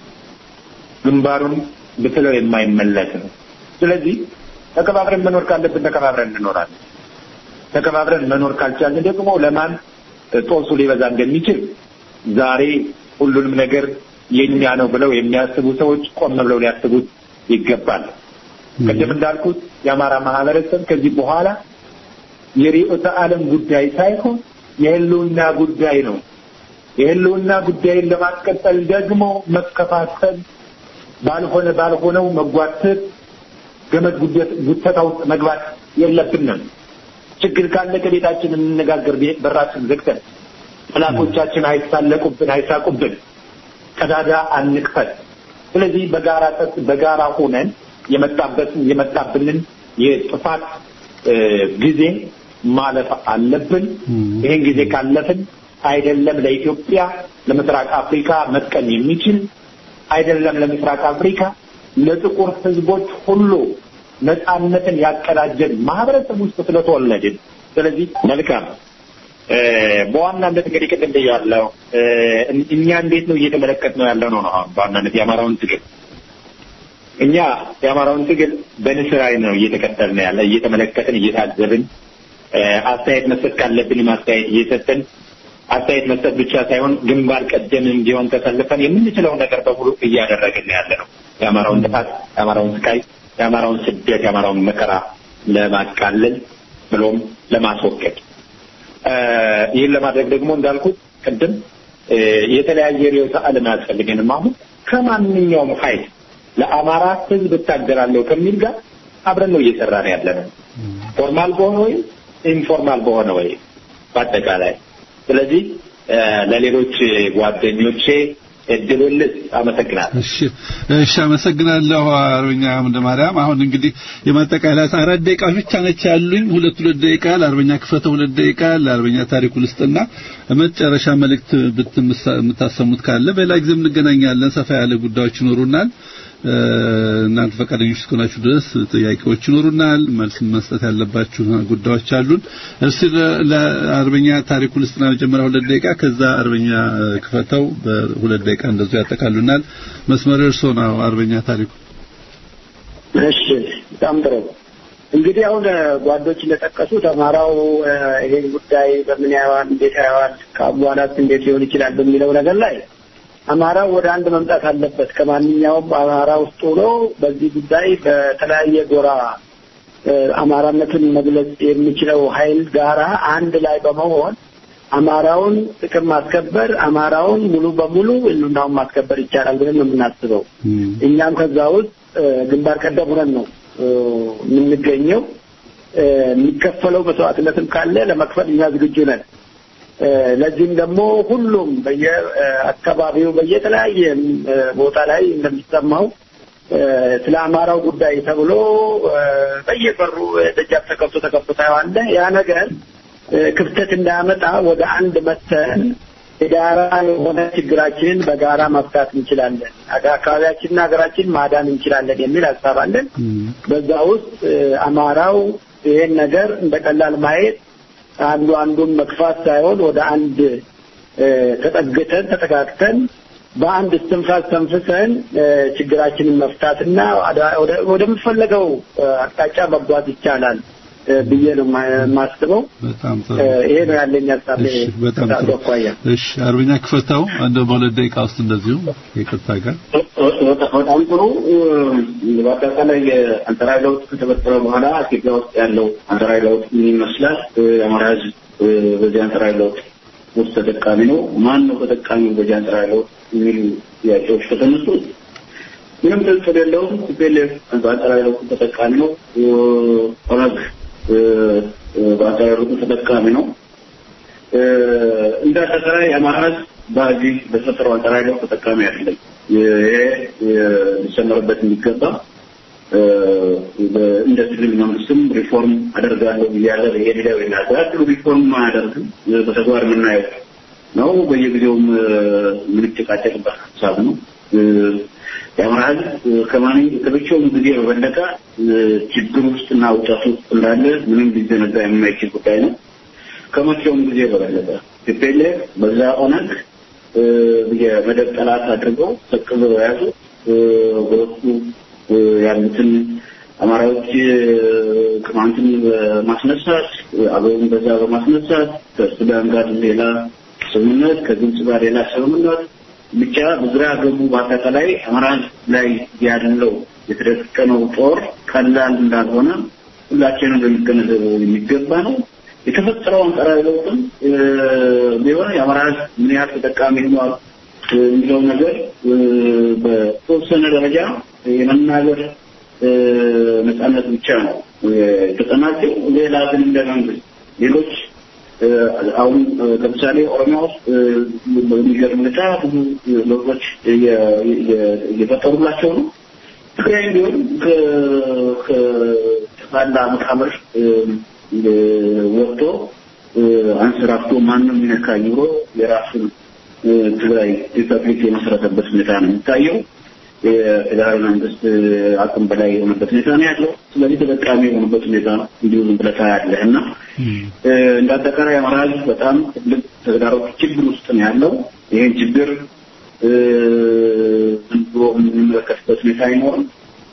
ግንባሩን ብትለው የማይመለስ ነው። ስለዚህ ተከባብረን መኖር ካለብን ተከባብረን እንኖራለን። ተከባብረን መኖር ካልቻልን ደግሞ ለማን ጦሱ ሊበዛ እንደሚችል ዛሬ ሁሉንም ነገር የኛ ነው ብለው የሚያስቡ ሰዎች ቆም ብለው ሊያስቡት ይገባል። ቅድም እንዳልኩት የአማራ ማህበረሰብ ከዚህ በኋላ የርዕዮተ ዓለም ጉዳይ ሳይሆን የህልውና ጉዳይ ነው። የህልውና ጉዳይን ለማስቀጠል ደግሞ መከፋፈል፣ ባልሆነ ባልሆነው መጓተት፣ ገመድ ጉተታ ውስጥ መግባት የለብንም። ችግር ካለ ከቤታችን እንነጋገር፣ በራችን ዘግተን ጠላቶቻችን አይሳለቁብን፣ አይሳቁብን፣ ቀዳዳ አንክፈት። ስለዚህ በጋራ በጋራ ሆነን የመጣበትን የመጣብንን የጥፋት ጊዜ ማለፍ አለብን። ይህን ጊዜ ካለፍን አይደለም ለኢትዮጵያ ለምስራቅ አፍሪካ መጥቀም የሚችል አይደለም ለምስራቅ አፍሪካ ለጥቁር ህዝቦች ሁሉ ነፃነትን ያቀዳጀን ማህበረሰብ ውስጥ ስለተወለድን ስለዚህ መልካም በዋናነት እንግዲህ ቅድም ብያለሁ። እኛ እንዴት ነው እየተመለከት ነው ያለው ነው ነው በዋናነት የአማራውን ትግል እኛ የአማራውን ትግል በንስር ዓይን ነው እየተከተልን ያለ እየተመለከትን እየታዘብን አስተያየት መስጠት ካለብን አስተያየት እየሰጠን አስተያየት መስጠት ብቻ ሳይሆን ግንባር ቀደም እንዲሆን ተሰልፈን የምንችለውን ነገር በሙሉ እያደረግን ያለ ነው። የአማራውን ጥፋት፣ የአማራውን ስቃይ፣ የአማራውን ስደት፣ የአማራውን መከራ ለማቃለል ብሎም ለማስወገድ ይህን ለማድረግ ደግሞ እንዳልኩት ቅድም የተለያየ ርዕዮተ ዓለም አያስፈልገንም። አሁን ከማንኛውም ኃይል ለአማራ ሕዝብ እታገላለሁ ከሚል ጋር አብረን ነው እየሰራን ያለ ነው። ፎርማል በሆነ ወይም ኢንፎርማል በሆነ ወይ በአጠቃላይ ስለዚህ ለሌሎች ጓደኞቼ እድሉን ልስጥ። አመሰግናለሁ። እሺ እሺ፣ አመሰግናለሁ አርበኛ አምደ ማርያም። አሁን እንግዲህ የማጠቃለያ አራት ደቂቃ ብቻ ነች ያሉኝ። ሁለት ሁለት ደቂቃ ለአርበኛ ክፈተው፣ ሁለት ደቂቃ ለአርበኛ ታሪኩ ልስጥና መጨረሻ መልእክት የምታሰሙት ካለ በሌላ ጊዜ እንገናኛለን። ሰፋ ያለ ጉዳዮች ይኖሩናል። እናንተ ፈቃደኞች እስከሆናችሁ ድረስ ጥያቄዎች ይኖሩናል። መልስ መስጠት ያለባችሁ ጉዳዮች አሉን። እስቲ ለአርበኛ ታሪኩ ልስጥና መጀመሪያ ሁለት ደቂቃ ከዛ አርበኛ ክፈተው በሁለት ደቂቃ እንደዚሁ ያጠቃሉናል። መስመር እርሶ ነው አርበኛ ታሪኩ። እሺ፣ በጣም ጥሩ። እንግዲህ አሁን ጓዶች እንደጠቀሱት አማራው ይሄን ጉዳይ በምን ያየዋል፣ እንዴት ያየዋል፣ ከአቧላት እንዴት ሊሆን ይችላል በሚለው ነገር ላይ አማራው ወደ አንድ መምጣት አለበት። ከማንኛውም አማራ ውስጥ ሆኖ በዚህ ጉዳይ በተለያየ ጎራ አማራነትን መግለጽ የሚችለው ኃይል ጋራ አንድ ላይ በመሆን አማራውን ጥቅም ማስከበር፣ አማራውን ሙሉ በሙሉ ህልውናውን ማስከበር ይቻላል ብለን ነው የምናስበው። እኛም ከዛ ውስጥ ግንባር ቀደም ሆነን ነው የምንገኘው። የሚከፈለው መስዋዕትነትም ካለ ለመክፈል እኛ ዝግጁ ነን። ለዚህም ደግሞ ሁሉም በየአካባቢው በየተለያየ ቦታ ላይ እንደሚሰማው ስለ አማራው ጉዳይ ተብሎ በየበሩ ደጃፍ ተከፍቶ ተከፍቶ ታየዋለ። ያ ነገር ክፍተት እንዳያመጣ ወደ አንድ መተን የጋራ የሆነ ችግራችንን በጋራ መፍታት እንችላለን፣ አካባቢያችንና ሀገራችን ማዳን እንችላለን የሚል ሀሳብ አለን። በዛ ውስጥ አማራው ይሄን ነገር እንደ ቀላል ማየት አንዱ አንዱን መግፋት ሳይሆን ወደ አንድ ተጠግተን ተጠጋግተን በአንድ እስትንፋስ ተንፍሰን ችግራችንን መፍታትና ወደምፈለገው አቅጣጫ መጓዝ ይቻላል ብዬ ነው የማስበው። በጣም ጥሩ። ይሄ ነው ያለኝ ሀሳብ። እሺ፣ በጣም ጥሩ። አኳያ እሺ፣ አርበኛ ክፈታው እንደ በሁለት ደቂቃ ውስጥ እንደዚሁ ይቅርታ ጋር በጣም ጥሩ። በአጠቃላይ የአንተራዊ ለውጥ ከተፈጠረ በኋላ ኢትዮጵያ ውስጥ ያለው አንተራዊ ለውጥ ምን ይመስላል? የአማራ ሕዝብ በዚህ አንተራዊ ለውጥ ውስጥ ተጠቃሚ ነው? ማን ነው ተጠቃሚው በዚህ አንተራዊ ለውጥ የሚሉ ጥያቄዎች ከተነሱ ምንም ጥርጥር የለውም። ቲፒኤልኤፍ በአንተራዊ ለውጡ ተጠቃሚ ነው። ኦነግ በአንተራዊ ለውጡ ተጠቃሚ ነው። እንደ አጠቃላይ የአማራ ሕዝብ በዚህ በተፈጠረው አንተራዊ ለውጥ ተጠቃሚ አይደለም። ይሄ ሊሰመርበት የሚገባ እንደ ክልል መንግስትም ሪፎርም አደርጋለሁ እያለ የሌላው ይናገራል። ሪፎርም አያደርግም። በተግባር የምናየው ነው። በየጊዜውም የምንጨቃጨቅበት ሀሳብ ነው። የአማራ ህዝብ ከማንም ከብቻውም ጊዜ በበለጠ ችግር ውስጥና ውጣት ውስጥ እንዳለ ምንም ሊዘነጋ የማይችል ጉዳይ ነው። ከመቼውም ጊዜ በበለጠ ቲፒኤልኤፍ በዛ ኦነግ የመደብ ጠላት አድርገው ሰቅዘው የያዙ በወቅቱ ያሉትን አማራዎች ቅማንትን በማስነሳት አገውን በዛ በማስነሳት ከሱዳን ጋር ሌላ ስምምነት ከግብጽ ጋር ሌላ ስምምነት ብቻ በዙሪያ ገቡ። በአጠቃላይ አማራ ላይ ያለው የተደቀነው ጦር ቀላል እንዳልሆነ ሁላችንም ልንገነዘበው የሚገባ ነው። የተፈጠረው አንጻራዊ ለውጥም ቢሆን የአማራ ሕዝብ ምን ያህል ተጠቃሚ ሆኗል የሚለው ነገር በተወሰነ ደረጃ የመናገር ነጻነት ብቻ ነው የተጠናቸው። ሌላ ግን እንደ መንግስት ሌሎች አሁን ለምሳሌ ኦሮሚያ ውስጥ በሚገርም ሁኔታ ብዙ ለውጦች እየፈጠሩላቸው ነው። ትግራይ እንዲሁም ከጠቅላላ መቃብር ወጥቶ አንሰራፍቶ ማንም ሚነካ ኑሮ የራሱን ትግራይ ሪፐብሊክ የመሰረተበት ሁኔታ ነው የሚታየው። የፌዴራል መንግስት አቅም በላይ የሆነበት ሁኔታ ነው ያለው። ስለዚህ ተጠቃሚ የሆኑበት ሁኔታ ነው እንዲሁ ዝም ብለህ ታያለህ እና እንደ አጠቃላይ አማራ ህዝብ በጣም ትልቅ ተግዳሮት ችግር ውስጥ ነው ያለው። ይህን ችግር ዝም ብሎ የምንመለከትበት ሁኔታ አይኖርም።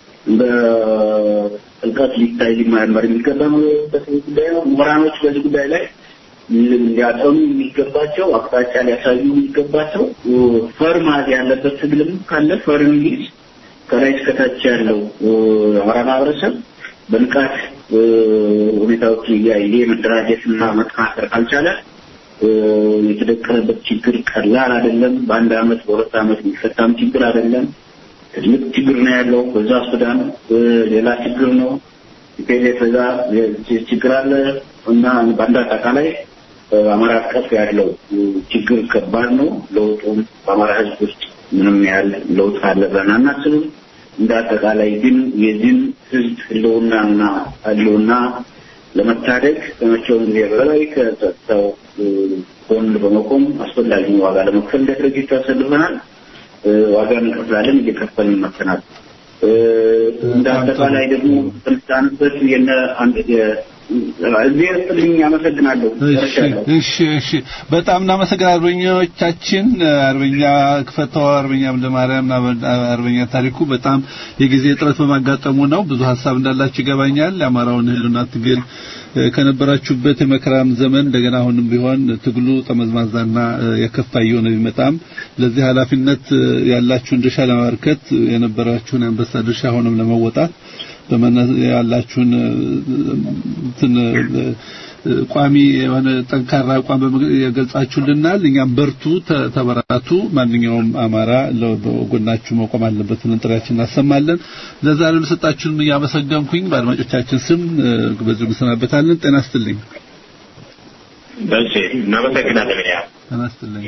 በጥልቀት ሊታይ ሊመረመር የሚገባበት ጉዳይ ነው። ምሁራኖች በዚህ ጉዳይ ላይ ሊያጠኑ የሚገባቸው አቅጣጫ ሊያሳዩ የሚገባቸው ፈርማት ያለበት ትግልም ካለ ፈርም ይዝ ከላይ እስከታች ያለው አማራ ማህበረሰብ በንቃት ሁኔታዎችን እያየ መደራጀትና መጠናከር ካልቻለ የተደቀነበት ችግር ቀላል አይደለም። በአንድ አመት በሁለት አመት የሚፈታም ችግር አይደለም። ትልቅ ችግር ነው ያለው። በዛ ሱዳን ሌላ ችግር ነው። ኢፔሌ በዛ ችግር አለ እና በአንድ አጠቃላይ አማራ አቀፍ ያለው ችግር ከባድ ነው። ለውጡም በአማራ ህዝብ ውስጥ ምንም ያህል ለውጥ አለ ብለን አናስብም። እንደ አጠቃላይ ግን የዚህን ህዝብ ህልውናና ህልውና ለመታደግ ከመቼውም ጊዜ በላይ ከጸጥታው ጎን በመቆም አስፈላጊ ዋጋ ለመክፈል እንደ ድርጅት ተሰልፈናል። ዋጋ እንከፍላለን፣ እየከፈልን መጥተናል። እንደ አጠቃላይ ደግሞ ስልጣንበት የነ አንድ እዚህ ስጥልኝ አመሰግናለሁ። እሺ እሺ፣ በጣም እናመሰግናለን አርበኞቻችን፣ አርበኛ ክፈተው፣ አርበኛ ለማርያም አርበኛ ታሪኩ። በጣም የጊዜ እጥረት በማጋጠሙ ነው። ብዙ ሀሳብ እንዳላችሁ ይገባኛል። የአማራውን ህልና ትግል ከነበራችሁበት የመከራም ዘመን እንደገና አሁንም ቢሆን ትግሉ ጠመዝማዛና የከፋ እየሆነ ቢመጣም ለዚህ ኃላፊነት ያላችሁን ድርሻ ለማበርከት የነበራችሁን የአንበሳ ድርሻ ሆኖም ለመወጣት ያላችሁን እንትን ቋሚ የሆነ ጠንካራ አቋም የገልጻችሁልናል። እኛም በርቱ፣ ተበራቱ። ማንኛውም አማራ በጎናችሁ መቆም አለበት ብለን ጥሪያችን እናሰማለን። ለዛሬው ለሰጣችሁን እያመሰገንኩኝ በአድማጮቻችን ስም በዚሁ እንሰናበታለን። ጤና ይስጥልኝ። እሺ፣ እናመሰግናለን። ያ ጤና ይስጥልኝ።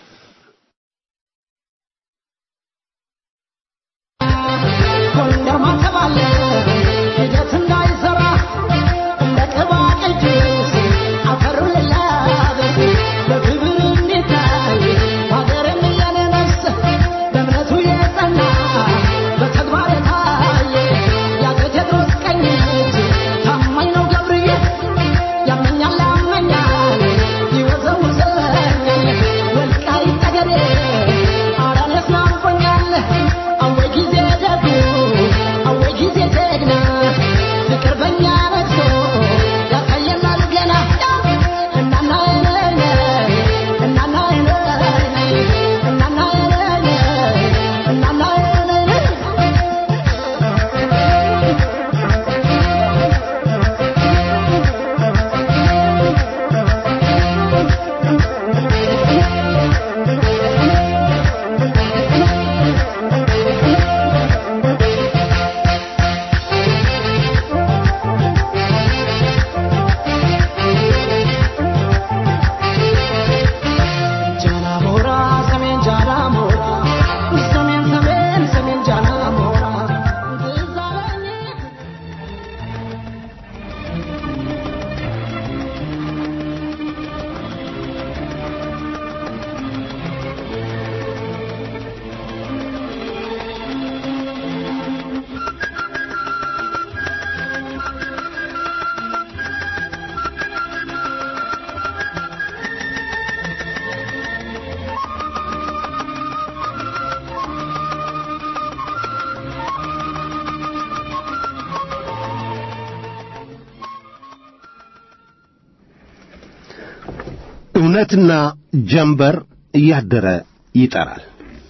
እውነትና ጀንበር እያደረ ይጠራል።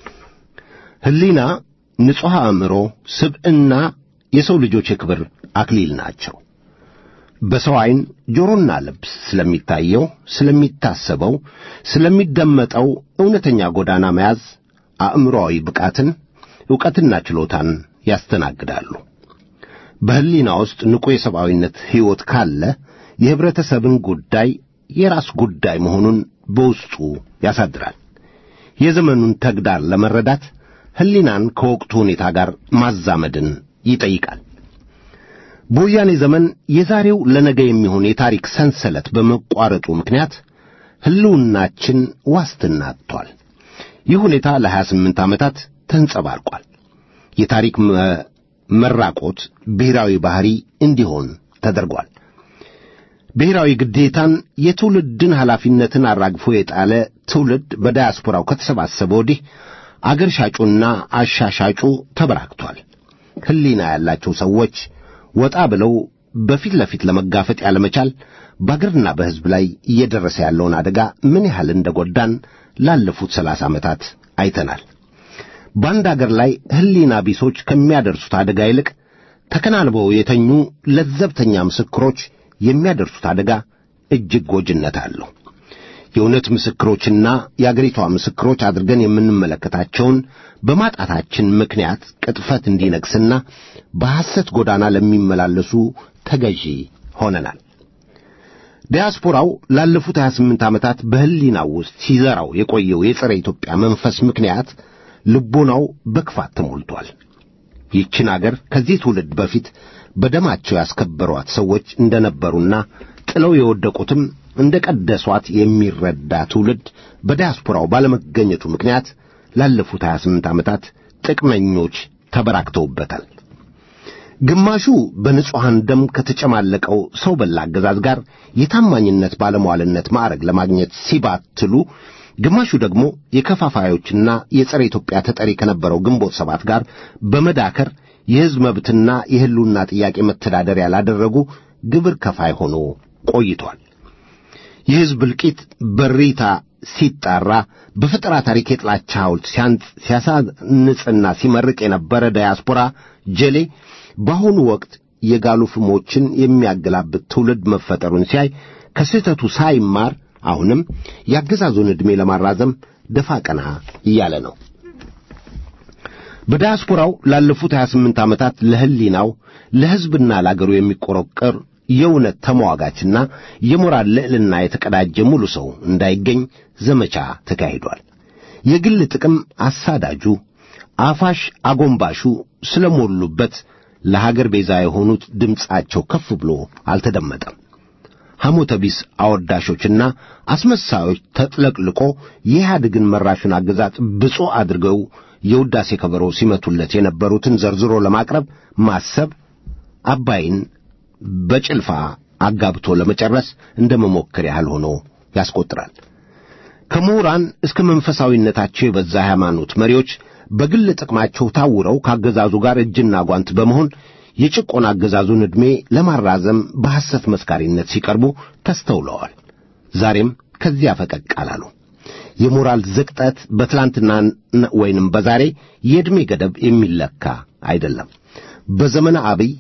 ሕሊና፣ ንጹሕ አእምሮ፣ ስብዕና የሰው ልጆች የክብር አክሊል ናቸው። በሰው ዐይን ጆሮና ልብ ስለሚታየው፣ ስለሚታሰበው፣ ስለሚደመጠው እውነተኛ ጎዳና መያዝ አእምሮአዊ ብቃትን፣ ዕውቀትና ችሎታን ያስተናግዳሉ። በሕሊና ውስጥ ንቁ የሰብአዊነት ሕይወት ካለ የኅብረተሰብን ጉዳይ የራስ ጉዳይ መሆኑን በውስጡ ያሳድራል። የዘመኑን ተግዳር ለመረዳት ሕሊናን ከወቅቱ ሁኔታ ጋር ማዛመድን ይጠይቃል። በወያኔ ዘመን የዛሬው ለነገ የሚሆን የታሪክ ሰንሰለት በመቋረጡ ምክንያት ሕልውናችን ዋስትና አጥቷል። ይህ ሁኔታ ለሀያ ስምንት ዓመታት ተንጸባርቋል። የታሪክ መራቆት ብሔራዊ ባሕሪ እንዲሆን ተደርጓል። ብሔራዊ ግዴታን የትውልድን ኃላፊነትን አራግፎ የጣለ ትውልድ በዳያስፖራው ከተሰባሰበ ወዲህ አገር ሻጩና አሻሻጩ ተበራክቷል። ሕሊና ያላቸው ሰዎች ወጣ ብለው በፊት ለፊት ለመጋፈጥ ያለመቻል በአገርና በሕዝብ ላይ እየደረሰ ያለውን አደጋ ምን ያህል እንደ ጐዳን ላለፉት ሰላሳ ዓመታት አይተናል። በአንድ አገር ላይ ሕሊና ቢሶች ከሚያደርሱት አደጋ ይልቅ ተከናንበው የተኙ ለዘብተኛ ምስክሮች የሚያደርሱት አደጋ እጅግ ጎጅነት አለው። የእውነት ምስክሮችና የአገሪቷ ምስክሮች አድርገን የምንመለከታቸውን በማጣታችን ምክንያት ቅጥፈት እንዲነግስና በሐሰት ጎዳና ለሚመላለሱ ተገዢ ሆነናል። ዲያስፖራው ላለፉት 28 ዓመታት በሕሊናው ውስጥ ሲዘራው የቆየው የጸረ ኢትዮጵያ መንፈስ ምክንያት ልቦናው በክፋት ተሞልቷል። ይህችን አገር ከዚህ ትውልድ በፊት በደማቸው ያስከበሯት ሰዎች እንደነበሩና ጥለው የወደቁትም እንደ ቀደሷት የሚረዳ ትውልድ በዲያስፖራው ባለመገኘቱ ምክንያት ላለፉት 28 ዓመታት ጥቅመኞች ተበራክተውበታል። ግማሹ በንጹሐን ደም ከተጨማለቀው ሰው በላ አገዛዝ ጋር የታማኝነት ባለሟልነት ማዕረግ ለማግኘት ሲባትሉ፣ ግማሹ ደግሞ የከፋፋዮችና የጸረ ኢትዮጵያ ተጠሪ ከነበረው ግንቦት ሰባት ጋር በመዳከር የሕዝብ መብትና የሕልውና ጥያቄ መተዳደሪያ ላደረጉ ግብር ከፋይ ሆኖ ቆይቷል። የሕዝብ እልቂት በሪታ ሲጣራ በፈጠራ ታሪክ የጥላቻ ሐውልት ሲያሳንጽና ሲመርቅ የነበረ ዳያስፖራ ጀሌ በአሁኑ ወቅት የጋሉ ፍሞችን የሚያገላብጥ ትውልድ መፈጠሩን ሲያይ ከስህተቱ ሳይማር አሁንም የአገዛዙን ዕድሜ ለማራዘም ደፋ ቀና እያለ ነው። በዲያስፖራው ላለፉት 28 ዓመታት ለሕሊናው ለሕዝብና ለአገሩ የሚቆረቀር የእውነት ተሟጋችና የሞራል ልዕልና የተቀዳጀ ሙሉ ሰው እንዳይገኝ ዘመቻ ተካሂዷል። የግል ጥቅም አሳዳጁ አፋሽ አጎንባሹ ስለሞሉበት ለሀገር ቤዛ የሆኑት ድምፃቸው ከፍ ብሎ አልተደመጠም። ሐሞተ ቢስ አወዳሾችና አስመሳዮች ተጥለቅልቆ የኢህአዴግን መራሹን አገዛዝ ብፁዕ አድርገው የውዳሴ ከበሮ ሲመቱለት የነበሩትን ዘርዝሮ ለማቅረብ ማሰብ አባይን በጭልፋ አጋብቶ ለመጨረስ እንደ መሞከር ያህል ሆኖ ያስቆጥራል። ከምሁራን እስከ መንፈሳዊነታቸው የበዛ ሃይማኖት መሪዎች በግል ጥቅማቸው ታውረው ከአገዛዙ ጋር እጅና ጓንት በመሆን የጭቆና አገዛዙን ዕድሜ ለማራዘም በሐሰት መስካሪነት ሲቀርቡ ተስተውለዋል። ዛሬም ከዚያ ፈቀቅ አላሉ። የሞራል ዝቅጠት በትላንትና ወይንም በዛሬ የዕድሜ ገደብ የሚለካ አይደለም። በዘመነ አብይ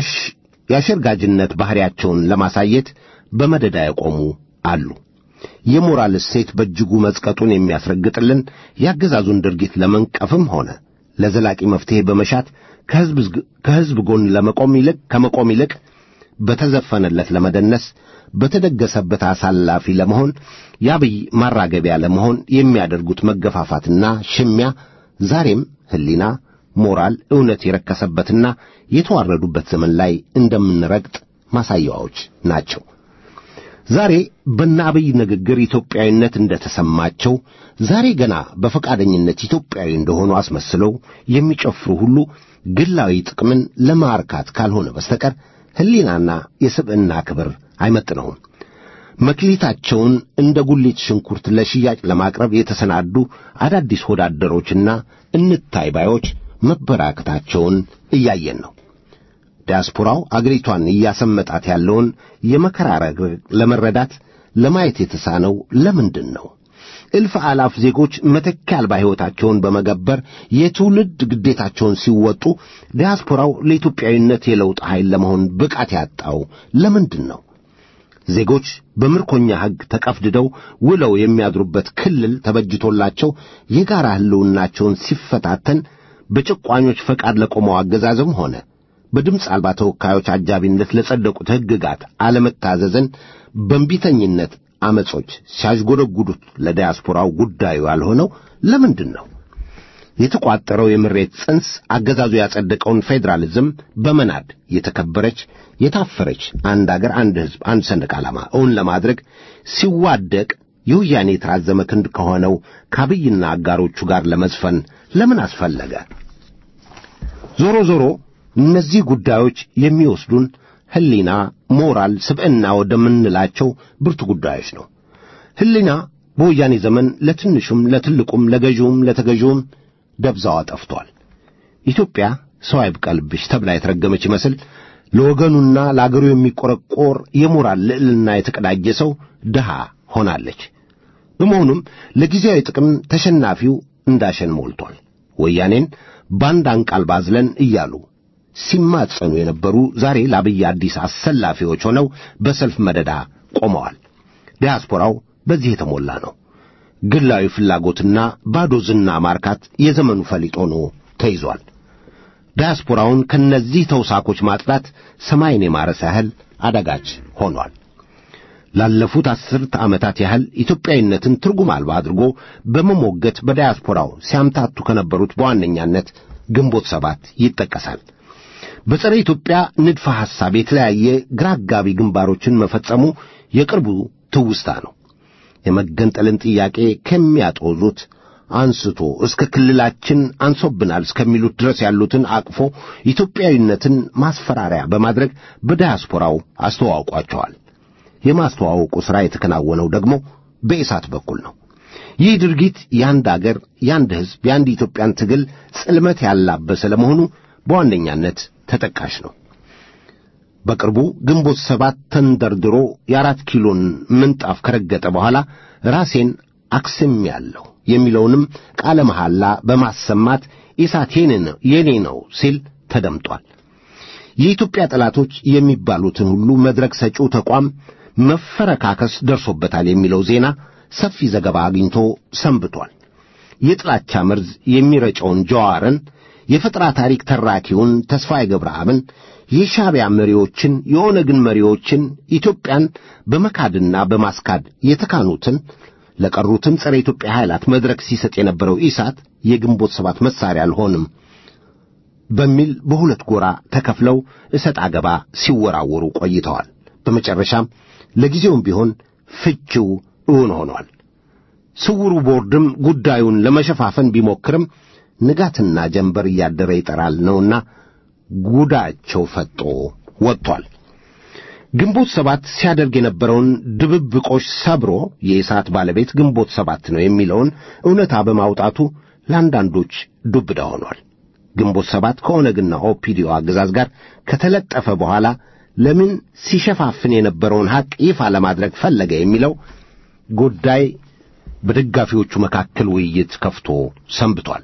የአሸርጋጅነት ባሕሪያቸውን ለማሳየት በመደዳ የቆሙ አሉ። የሞራል እሴት በእጅጉ መዝቀጡን የሚያስረግጥልን የአገዛዙን ድርጊት ለመንቀፍም ሆነ ለዘላቂ መፍትሔ በመሻት ከሕዝብ ጎን ለመቆም ይልቅ ከመቆም ይልቅ በተዘፈነለት ለመደነስ በተደገሰበት አሳላፊ ለመሆን የአብይ ማራገቢያ ለመሆን የሚያደርጉት መገፋፋትና ሽሚያ ዛሬም ሕሊና፣ ሞራል፣ እውነት የረከሰበትና የተዋረዱበት ዘመን ላይ እንደምንረግጥ ማሳያዎች ናቸው። ዛሬ በእነ አብይ ንግግር ኢትዮጵያዊነት እንደተሰማቸው ዛሬ ገና በፈቃደኝነት ኢትዮጵያዊ እንደሆኑ አስመስለው የሚጨፍሩ ሁሉ ግላዊ ጥቅምን ለማርካት ካልሆነ በስተቀር ሕሊናና የስብዕና ክብር አይመጥነውም። መክሊታቸውን እንደ ጉሊት ሽንኩርት ለሽያጭ ለማቅረብ የተሰናዱ አዳዲስ ወዳደሮችና እንታይ ባዮች መበራከታቸውን እያየን ነው። ዲያስፖራው አገሪቷን እያሰመጣት ያለውን የመከራ ረግረግ ለመረዳት ለማየት የተሳነው ለምንድን ነው? እልፍ አላፍ ዜጎች መተኪያ አልባ ሕይወታቸውን በመገበር የትውልድ ግዴታቸውን ሲወጡ ዲያስፖራው ለኢትዮጵያዊነት የለውጥ ኃይል ለመሆን ብቃት ያጣው ለምንድን ነው? ዜጎች በምርኮኛ ሕግ ተቀፍድደው ውለው የሚያድሩበት ክልል ተበጅቶላቸው የጋራ ሕልውናቸውን ሲፈታተን በጭቋኞች ፈቃድ ለቆመው አገዛዝም ሆነ በድምፅ አልባ ተወካዮች አጃቢነት ለጸደቁት ሕግጋት አለመታዘዝን በእንቢተኝነት አመጾች ሲያዥጎደጉዱት ለዲያስፖራው ጉዳዩ ያልሆነው ለምንድን ነው? የተቋጠረው የምሬት ጽንስ አገዛዙ ያጸደቀውን ፌዴራሊዝም በመናድ የተከበረች የታፈረች አንድ አገር፣ አንድ ሕዝብ፣ አንድ ሰንደቅ ዓላማ እውን ለማድረግ ሲዋደቅ የወያኔ የተራዘመ ክንድ ከሆነው ከአብይና አጋሮቹ ጋር ለመዝፈን ለምን አስፈለገ? ዞሮ ዞሮ እነዚህ ጉዳዮች የሚወስዱን ሕሊና፣ ሞራል፣ ስብዕና ወደምንላቸው ብርቱ ጉዳዮች ነው። ሕሊና በወያኔ ዘመን ለትንሹም ለትልቁም ለገዢውም ለተገዢውም ደብዛዋ ጠፍቷል። ኢትዮጵያ ሰው አይብቀልብሽ ተብላ የተረገመች ይመስል ለወገኑና ለአገሩ የሚቆረቆር የሞራል ልዕልና የተቀዳጀ ሰው ድሃ ሆናለች። በመሆኑም ለጊዜያዊ ጥቅም ተሸናፊው እንዳሸን ሞልቷል። ወያኔን ባንድ አንቃልባ አዝለን እያሉ ሲማጸኑ የነበሩ ዛሬ ለአብይ አዲስ አሰላፊዎች ሆነው በሰልፍ መደዳ ቆመዋል። ዲያስፖራው በዚህ የተሞላ ነው። ግላዊ ፍላጎትና ባዶ ዝና ማርካት የዘመኑ ፈሊጥ ሆኖ ተይዟል። ዲያስፖራውን ከነዚህ ተውሳኮች ማጽዳት ሰማይን የማረስ ያህል አዳጋች ሆኗል። ላለፉት አስርተ ዓመታት ያህል ኢትዮጵያዊነትን ትርጉም አልባ አድርጎ በመሞገት በዲያስፖራው ሲያምታቱ ከነበሩት በዋነኛነት ግንቦት ሰባት ይጠቀሳል። በጸረ ኢትዮጵያ ንድፈ ሐሳብ የተለያየ ግራ አጋቢ ግንባሮችን መፈጸሙ የቅርቡ ትውስታ ነው። የመገንጠልን ጥያቄ ከሚያጦዙት አንስቶ እስከ ክልላችን አንሶብናል እስከሚሉት ድረስ ያሉትን አቅፎ ኢትዮጵያዊነትን ማስፈራሪያ በማድረግ በዳያስፖራው አስተዋውቋቸዋል። የማስተዋወቁ ሥራ የተከናወነው ደግሞ በኢሳት በኩል ነው። ይህ ድርጊት የአንድ አገር፣ የአንድ ሕዝብ፣ የአንድ ኢትዮጵያን ትግል ጽልመት ያላበሰ ለመሆኑ በዋነኛነት ተጠቃሽ ነው። በቅርቡ ግንቦት ሰባት ተንደርድሮ የአራት ኪሎን ምንጣፍ ከረገጠ በኋላ ራሴን አክስሜያለሁ የሚለውንም ቃለ መሐላ በማሰማት ኢሳት የኔ ነው ሲል ተደምጧል። የኢትዮጵያ ጠላቶች የሚባሉትን ሁሉ መድረክ ሰጪው ተቋም መፈረካከስ ደርሶበታል የሚለው ዜና ሰፊ ዘገባ አግኝቶ ሰንብቷል። የጥላቻ መርዝ የሚረጨውን ጀዋርን፣ የፈጠራ ታሪክ ተራኪውን ተስፋዬ ገብረአብን፣ የሻዕቢያ መሪዎችን፣ የኦነግን መሪዎችን ኢትዮጵያን በመካድና በማስካድ የተካኑትን ለቀሩትም ጸረ ኢትዮጵያ ኃይላት መድረክ ሲሰጥ የነበረው ኢሳት የግንቦት ሰባት መሳሪያ አልሆንም በሚል በሁለት ጎራ ተከፍለው እሰጥ አገባ ሲወራወሩ ቆይተዋል። በመጨረሻም ለጊዜውም ቢሆን ፍቺው እውን ሆኗል። ስውሩ ቦርድም ጉዳዩን ለመሸፋፈን ቢሞክርም ንጋትና ጀንበር እያደረ ይጠራል ነውና ጉዳቸው ፈጦ ወጥቷል። ግንቦት ሰባት ሲያደርግ የነበረውን ድብብቆሽ ሰብሮ የኢሳት ባለቤት ግንቦት ሰባት ነው የሚለውን እውነታ በማውጣቱ ለአንዳንዶች ዱብዳ ሆኗል። ግንቦት ሰባት ከኦነግና ኦፒዲዮ አገዛዝ ጋር ከተለጠፈ በኋላ ለምን ሲሸፋፍን የነበረውን ሐቅ ይፋ ለማድረግ ፈለገ የሚለው ጉዳይ በደጋፊዎቹ መካከል ውይይት ከፍቶ ሰንብቷል።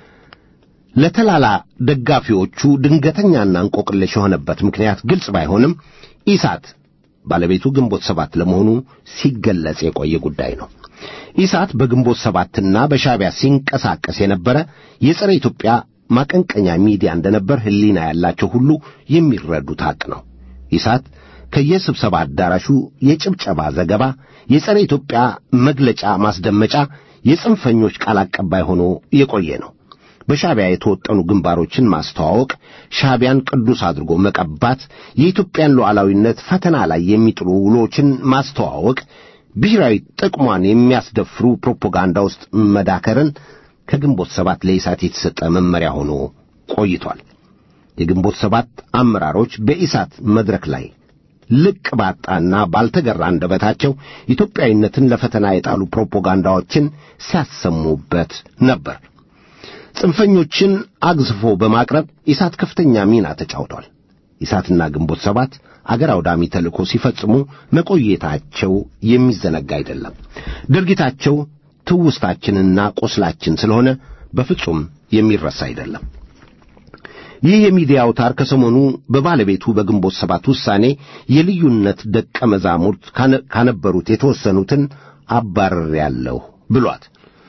ለተላላ ደጋፊዎቹ ድንገተኛና እንቆቅልሽ የሆነበት ምክንያት ግልጽ ባይሆንም ኢሳት ባለቤቱ ግንቦት ሰባት ለመሆኑ ሲገለጽ የቆየ ጉዳይ ነው። ኢሳት በግንቦት ሰባትና በሻዕቢያ ሲንቀሳቀስ የነበረ የጸረ ኢትዮጵያ ማቀንቀኛ ሚዲያ እንደነበር ሕሊና ያላቸው ሁሉ የሚረዱት ሐቅ ነው። ኢሳት ከየስብሰባ አዳራሹ የጭብጨባ ዘገባ፣ የጸረ ኢትዮጵያ መግለጫ ማስደመጫ፣ የጽንፈኞች ቃል አቀባይ ሆኖ የቆየ ነው። በሻዕቢያ የተወጠኑ ግንባሮችን ማስተዋወቅ፣ ሻዕቢያን ቅዱስ አድርጎ መቀባት፣ የኢትዮጵያን ሉዓላዊነት ፈተና ላይ የሚጥሉ ውሎችን ማስተዋወቅ፣ ብሔራዊ ጥቅሟን የሚያስደፍሩ ፕሮፓጋንዳ ውስጥ መዳከርን ከግንቦት ሰባት ለኢሳት የተሰጠ መመሪያ ሆኖ ቆይቷል። የግንቦት ሰባት አመራሮች በኢሳት መድረክ ላይ ልቅ ባጣና ባልተገራ አንደበታቸው ኢትዮጵያዊነትን ለፈተና የጣሉ ፕሮፓጋንዳዎችን ሲያሰሙበት ነበር። ጽንፈኞችን አግዝፎ በማቅረብ ኢሳት ከፍተኛ ሚና ተጫውቷል። ኢሳትና ግንቦት ሰባት አገር አውዳሚ ተልእኮ ሲፈጽሙ መቆየታቸው የሚዘነጋ አይደለም። ድርጊታቸው ትውስታችንና ቁስላችን ስለሆነ በፍጹም የሚረሳ አይደለም። ይህ የሚዲያ አውታር ከሰሞኑ በባለቤቱ በግንቦት ሰባት ውሳኔ የልዩነት ደቀ መዛሙርት ካነበሩት የተወሰኑትን አባርሬያለሁ ብሏት።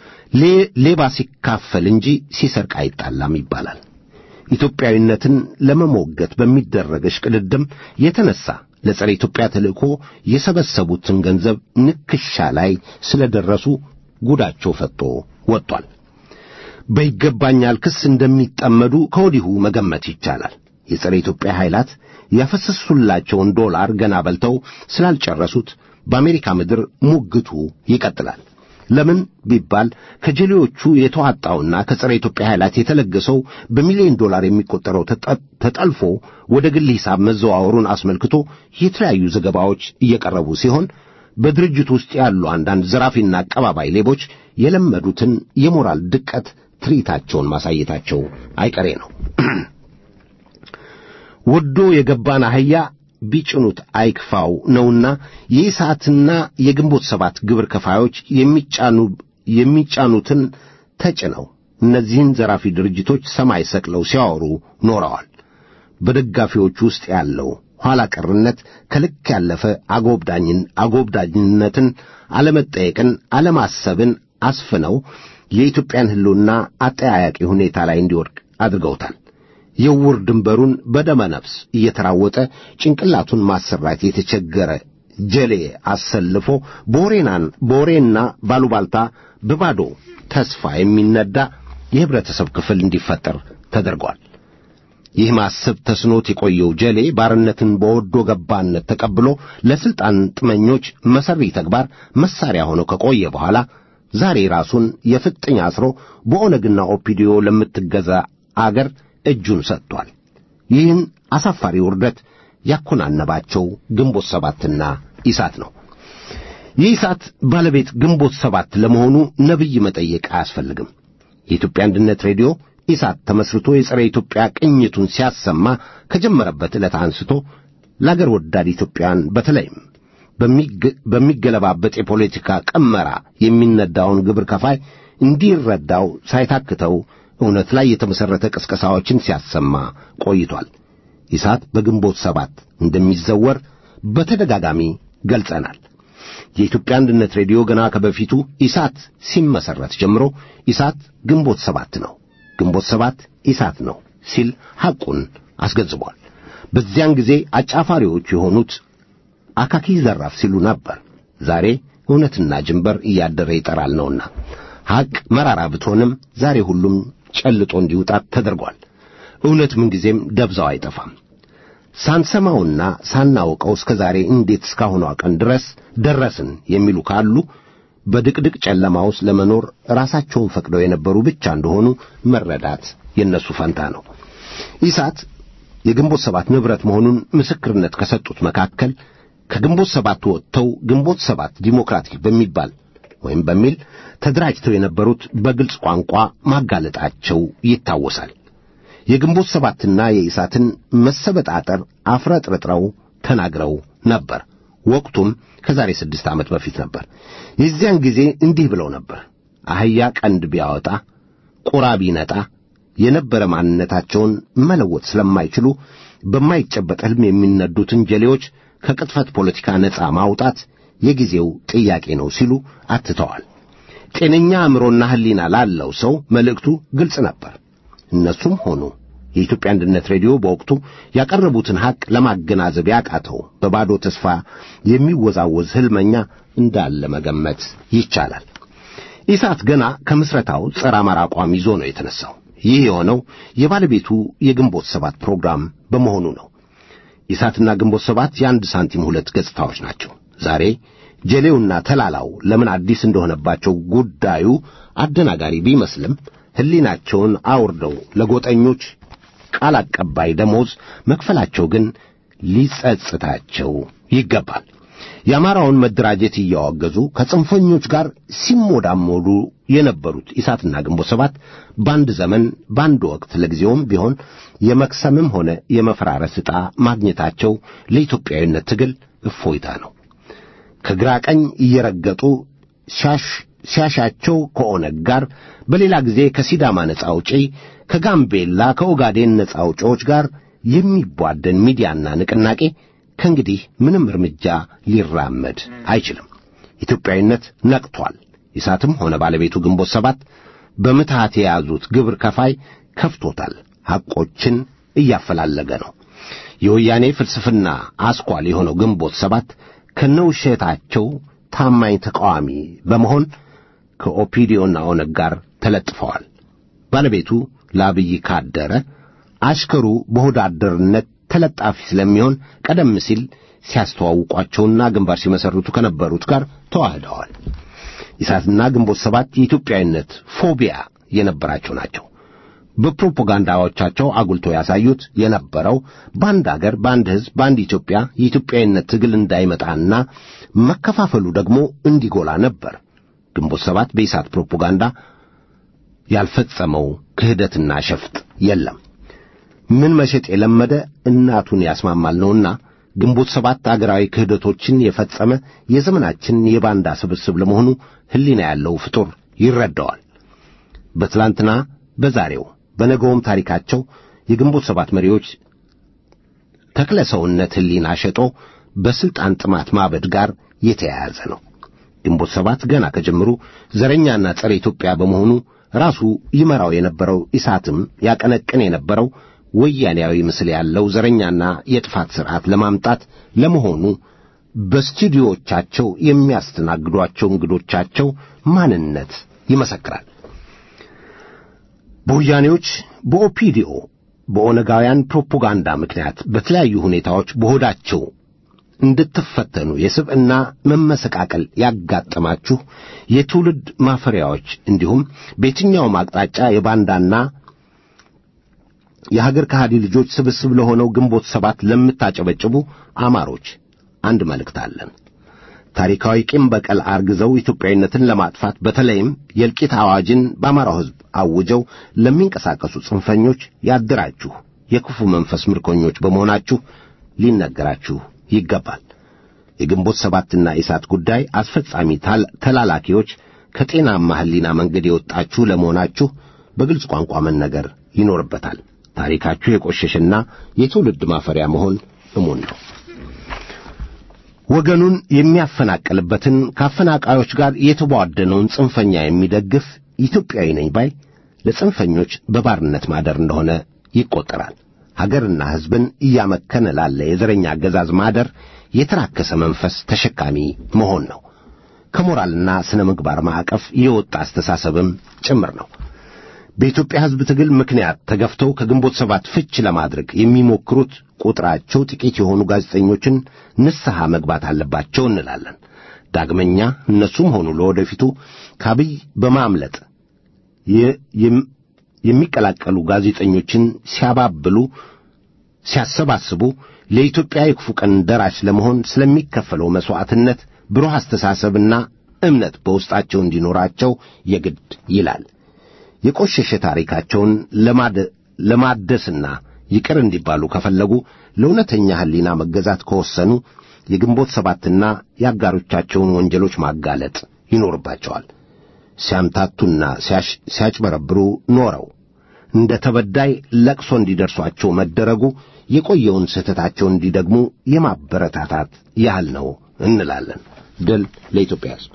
ሌባ ሲካፈል እንጂ ሲሰርቅ አይጣላም ይባላል። ኢትዮጵያዊነትን ለመሞገት በሚደረግ እሽቅድድም የተነሳ ለጸረ ኢትዮጵያ ተልእኮ የሰበሰቡትን ገንዘብ ንክሻ ላይ ስለደረሱ ጉዳቸው ፈጦ ወጥቷል። በይገባኛል ክስ እንደሚጠመዱ ከወዲሁ መገመት ይቻላል። የጸረ ኢትዮጵያ ኃይላት ያፈሰሱላቸውን ዶላር ገና በልተው ስላልጨረሱት በአሜሪካ ምድር ሙግቱ ይቀጥላል። ለምን ቢባል ከጀሌዎቹ የተዋጣውና ከጸረ ኢትዮጵያ ኃይላት የተለገሰው በሚሊዮን ዶላር የሚቆጠረው ተጠልፎ ወደ ግል ሂሳብ መዘዋወሩን አስመልክቶ የተለያዩ ዘገባዎች እየቀረቡ ሲሆን በድርጅቱ ውስጥ ያሉ አንዳንድ ዘራፊና አቀባባይ ሌቦች የለመዱትን የሞራል ድቀት ትርኢታቸውን ማሳየታቸው አይቀሬ ነው። ወዶ የገባን አህያ ቢጭኑት አይክፋው ነውና የኢሳትና የግንቦት ሰባት ግብር ከፋዮች የሚጫኑ የሚጫኑትን ተጭነው እነዚህን ዘራፊ ድርጅቶች ሰማይ ሰቅለው ሲያወሩ ኖረዋል። በደጋፊዎቹ ውስጥ ያለው ኋላ ቀርነት ከልክ ያለፈ አጎብዳኝን አጎብዳኝነትን፣ አለመጠየቅን፣ አለማሰብን አስፍነው የኢትዮጵያን ሕልውና አጠያያቂ ሁኔታ ላይ እንዲወድቅ አድርገውታል። የውር ድንበሩን በደመ ነፍስ እየተራወጠ ጭንቅላቱን ማሰራት የተቸገረ ጀሌ አሰልፎ በወሬናን በወሬና ባሉባልታ በባዶ ተስፋ የሚነዳ የህብረተሰብ ክፍል እንዲፈጠር ተደርጓል። ይህ ማሰብ ተስኖት የቆየው ጀሌ ባርነትን በወዶ ገባነት ተቀብሎ ለስልጣን ጥመኞች መሰሪ ተግባር መሳሪያ ሆኖ ከቆየ በኋላ ዛሬ ራሱን የፍጥኝ አስሮ በኦነግና ኦፒዲዮ ለምትገዛ አገር እጁን ሰጥቷል። ይህን አሳፋሪ ውርደት ያኮናነባቸው ግንቦት ሰባትና ኢሳት ነው። የኢሳት ባለቤት ግንቦት ሰባት ለመሆኑ ነቢይ መጠየቅ አያስፈልግም። የኢትዮጵያ አንድነት ሬዲዮ ኢሳት ተመስርቶ የጸረ ኢትዮጵያ ቅኝቱን ሲያሰማ ከጀመረበት ዕለት አንስቶ ለአገር ወዳድ ኢትዮጵያን በተለይም በሚገለባበጥ የፖለቲካ ቀመራ የሚነዳውን ግብር ከፋይ እንዲረዳው ሳይታክተው እውነት ላይ የተመሠረተ ቅስቀሳዎችን ሲያሰማ ቆይቷል። ኢሳት በግንቦት ሰባት እንደሚዘወር በተደጋጋሚ ገልጸናል። የኢትዮጵያ አንድነት ሬዲዮ ገና ከበፊቱ ኢሳት ሲመሰረት ጀምሮ ኢሳት ግንቦት ሰባት ነው፣ ግንቦት ሰባት ኢሳት ነው ሲል ሐቁን አስገንዝቧል። በዚያን ጊዜ አጫፋሪዎች የሆኑት አካኪ ዘራፍ ሲሉ ነበር። ዛሬ እውነትና ጅንበር እያደረ ይጠራል ነውና ሐቅ መራራ ብትሆንም ዛሬ ሁሉም ጨልጦ እንዲውጣት ተደርጓል። እውነት ምንጊዜም ደብዛው አይጠፋም። ሳንሰማውና ሳናውቀው እስከ ዛሬ እንዴት እስካሁኗ ቀን ድረስ ደረስን የሚሉ ካሉ በድቅድቅ ጨለማ ውስጥ ለመኖር ራሳቸውን ፈቅደው የነበሩ ብቻ እንደሆኑ መረዳት የነሱ ፈንታ ነው። ኢሳት የግንቦት ሰባት ንብረት መሆኑን ምስክርነት ከሰጡት መካከል ከግንቦት ሰባት ወጥተው ግንቦት ሰባት ዲሞክራቲክ በሚባል ወይም በሚል ተደራጅተው የነበሩት በግልጽ ቋንቋ ማጋለጣቸው ይታወሳል። የግንቦት ሰባትና የኢሳትን መሰበጣጠር አፍረጥርጥረው ተናግረው ነበር። ወቅቱም ከዛሬ ስድስት ዓመት በፊት ነበር። የዚያን ጊዜ እንዲህ ብለው ነበር። አህያ ቀንድ ቢያወጣ ቁራ ቢነጣ የነበረ ማንነታቸውን መለወጥ ስለማይችሉ በማይጨበጥ ሕልም የሚነዱትን ጀሌዎች ከቅጥፈት ፖለቲካ ነፃ ማውጣት የጊዜው ጥያቄ ነው ሲሉ አትተዋል። ጤነኛ አእምሮና ሕሊና ላለው ሰው መልእክቱ ግልጽ ነበር። እነሱም ሆኑ የኢትዮጵያ አንድነት ሬዲዮ በወቅቱ ያቀረቡትን ሐቅ ለማገናዘብ ያቃተው በባዶ ተስፋ የሚወዛወዝ ሕልመኛ እንዳለ መገመት ይቻላል። ኢሳት ገና ከምስረታው ጸረ አማራ አቋም ይዞ ነው የተነሳው። ይህ የሆነው የባለቤቱ የግንቦት ሰባት ፕሮግራም በመሆኑ ነው። ኢሳትና ግንቦት ሰባት የአንድ ሳንቲም ሁለት ገጽታዎች ናቸው። ዛሬ ጀሌውና ተላላው ለምን አዲስ እንደሆነባቸው ጉዳዩ አደናጋሪ ቢመስልም ሕሊናቸውን አውርደው ለጎጠኞች ቃል አቀባይ ደሞዝ መክፈላቸው ግን ሊጸጽታቸው ይገባል። የአማራውን መደራጀት እያወገዙ ከጽንፈኞች ጋር ሲሞዳሞዱ የነበሩት ኢሳትና ግንቦት ሰባት በአንድ ዘመን በአንድ ወቅት ለጊዜውም ቢሆን የመክሰምም ሆነ የመፈራረስ ዕጣ ማግኘታቸው ለኢትዮጵያዊነት ትግል እፎይታ ነው። ከግራ ቀኝ እየረገጡ ሲያሻቸው ከኦነግ ጋር፣ በሌላ ጊዜ ከሲዳማ ነጻ አውጪ፣ ከጋምቤላ ከኦጋዴን ነጻ አውጪዎች ጋር የሚቧደን ሚዲያና ንቅናቄ ከእንግዲህ ምንም እርምጃ ሊራመድ አይችልም። ኢትዮጵያዊነት ነቅቷል። ኢሳትም ሆነ ባለቤቱ ግንቦት ሰባት በምትሃት የያዙት ግብር ከፋይ ከፍቶታል። ሐቆችን እያፈላለገ ነው። የወያኔ ፍልስፍና አስኳል የሆነው ግንቦት ሰባት ከነውሸታቸው ታማኝ ተቃዋሚ በመሆን ከኦፒዲዮና ኦነግ ጋር ተለጥፈዋል። ባለቤቱ ለአብይ ካደረ አሽከሩ በሆዳደርነት ተለጣፊ ስለሚሆን ቀደም ሲል ሲያስተዋውቋቸውና ግንባር ሲመሰርቱ ከነበሩት ጋር ተዋህደዋል። ኢሳትና ግንቦት ሰባት የኢትዮጵያዊነት ፎቢያ የነበራቸው ናቸው። በፕሮፓጋንዳዎቻቸው አጉልቶ ያሳዩት የነበረው በአንድ አገር፣ በአንድ ሕዝብ፣ በአንድ ኢትዮጵያ የኢትዮጵያዊነት ትግል እንዳይመጣና መከፋፈሉ ደግሞ እንዲጎላ ነበር። ግንቦት ሰባት በኢሳት ፕሮፓጋንዳ ያልፈጸመው ክህደትና ሸፍጥ የለም። ምን መሸጥ የለመደ እናቱን ያስማማል ነውና ግንቦት ሰባት አገራዊ ክህደቶችን የፈጸመ የዘመናችን የባንዳ ስብስብ ለመሆኑ ሕሊና ያለው ፍጡር ይረዳዋል። በትላንትና በዛሬው በነገውም ታሪካቸው የግንቦት ሰባት መሪዎች ተክለ ሰውነት ሕሊና ሸጦ በሥልጣን ጥማት ማበድ ጋር የተያያዘ ነው። ግንቦት ሰባት ገና ከጀምሩ ዘረኛና ጸረ ኢትዮጵያ በመሆኑ ራሱ ይመራው የነበረው ኢሳትም ያቀነቅን የነበረው ወያኔያዊ ምስል ያለው ዘረኛና የጥፋት ሥርዓት ለማምጣት ለመሆኑ በስቱዲዮቻቸው የሚያስተናግዷቸው እንግዶቻቸው ማንነት ይመሰክራል። በወያኔዎች፣ በኦፒዲኦ፣ በኦነጋውያን ፕሮፓጋንዳ ምክንያት በተለያዩ ሁኔታዎች በሆዳቸው እንድትፈተኑ የስብዕና መመሰቃቀል ያጋጠማችሁ የትውልድ ማፈሪያዎች እንዲሁም በየትኛውም አቅጣጫ የባንዳና የሀገር ከሃዲ ልጆች ስብስብ ለሆነው ግንቦት ሰባት ለምታጨበጭቡ አማሮች አንድ መልእክት አለን። ታሪካዊ ቂም በቀል አርግዘው ኢትዮጵያዊነትን ለማጥፋት በተለይም የእልቂት አዋጅን በአማራው ሕዝብ አውጀው ለሚንቀሳቀሱ ጽንፈኞች ያደራችሁ የክፉ መንፈስ ምርኮኞች በመሆናችሁ ሊነገራችሁ ይገባል። የግንቦት ሰባትና ኢሳት ጉዳይ አስፈጻሚ ተላላኪዎች ከጤናማ ሕሊና መንገድ የወጣችሁ ለመሆናችሁ በግልጽ ቋንቋ መነገር ይኖርበታል። ታሪካችሁ የቆሸሸና የትውልድ ማፈሪያ መሆን እሙን ነው። ወገኑን የሚያፈናቅልበትን ከአፈናቃዮች ጋር የተቧደነውን ጽንፈኛ የሚደግፍ ኢትዮጵያዊ ነኝ ባይ ለጽንፈኞች በባርነት ማደር እንደሆነ ይቆጠራል። ሀገርና ሕዝብን እያመከነ ላለ የዘረኛ አገዛዝ ማደር የተራከሰ መንፈስ ተሸካሚ መሆን ነው። ከሞራልና ስነ ምግባር ማዕቀፍ የወጣ አስተሳሰብም ጭምር ነው። በኢትዮጵያ ሕዝብ ትግል ምክንያት ተገፍተው ከግንቦት ሰባት ፍች ለማድረግ የሚሞክሩት ቁጥራቸው ጥቂት የሆኑ ጋዜጠኞችን ንስሐ መግባት አለባቸው እንላለን። ዳግመኛ እነሱም ሆኑ ለወደፊቱ ከአብይ በማምለጥ የሚቀላቀሉ ጋዜጠኞችን ሲያባብሉ፣ ሲያሰባስቡ ለኢትዮጵያ የክፉ ቀን ደራሽ ለመሆን ስለሚከፈለው መሥዋዕትነት ብሩህ አስተሳሰብና እምነት በውስጣቸው እንዲኖራቸው የግድ ይላል። የቆሸሸ ታሪካቸውን ለማደስና ይቅር እንዲባሉ ከፈለጉ ለእውነተኛ ሕሊና መገዛት ከወሰኑ የግንቦት ሰባትና የአጋሮቻቸውን ወንጀሎች ማጋለጥ ይኖርባቸዋል። ሲያምታቱና ሲያጭበረብሩ ኖረው እንደ ተበዳይ ለቅሶ እንዲደርሷቸው መደረጉ የቆየውን ስህተታቸውን እንዲደግሙ የማበረታታት ያህል ነው እንላለን። ድል ለኢትዮጵያ ሕዝብ።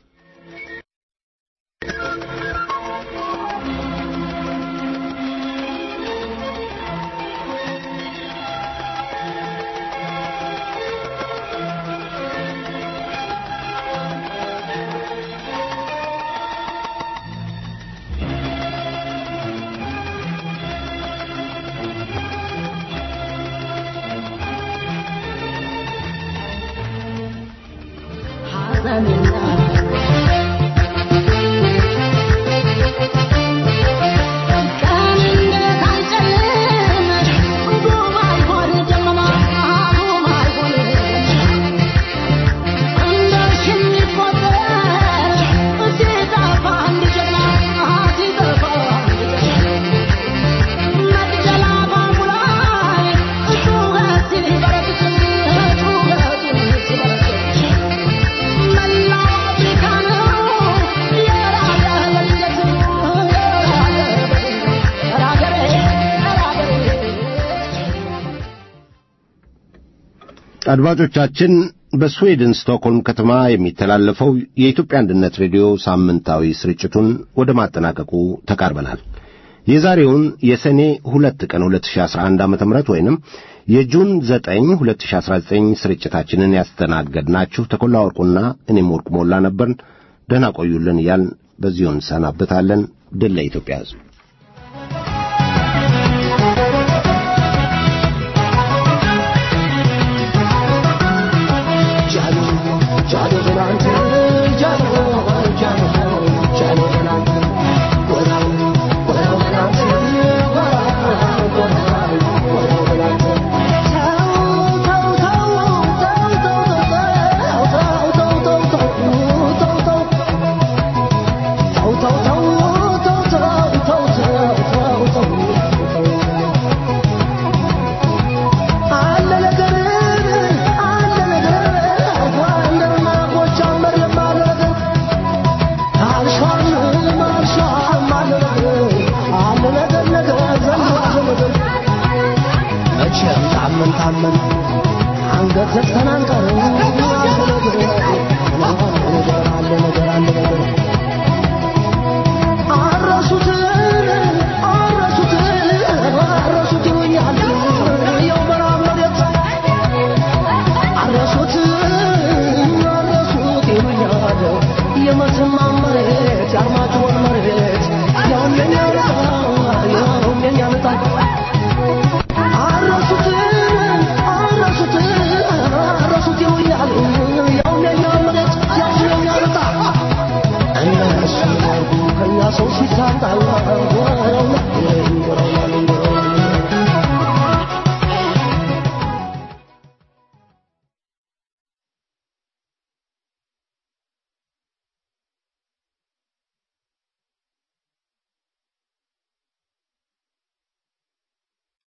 አድማጮቻችን በስዌድን ስቶክሆልም ከተማ የሚተላለፈው የኢትዮጵያ አንድነት ሬዲዮ ሳምንታዊ ስርጭቱን ወደ ማጠናቀቁ ተቃርበናል። የዛሬውን የሰኔ ሁለት ቀን 2011 ዓ.ም ወይንም የጁን 9 2019 ስርጭታችንን ያስተናገድናችሁ ተኮላ ወርቁና እኔም ወርቁ ሞላ ነበርን። ደህና ቆዩልን እያልን በዚሁ እንሰናበታለን። ድል ለኢትዮጵያ ሕዝብ። ታመን ታመን አንገት ዘግተን አንቀርም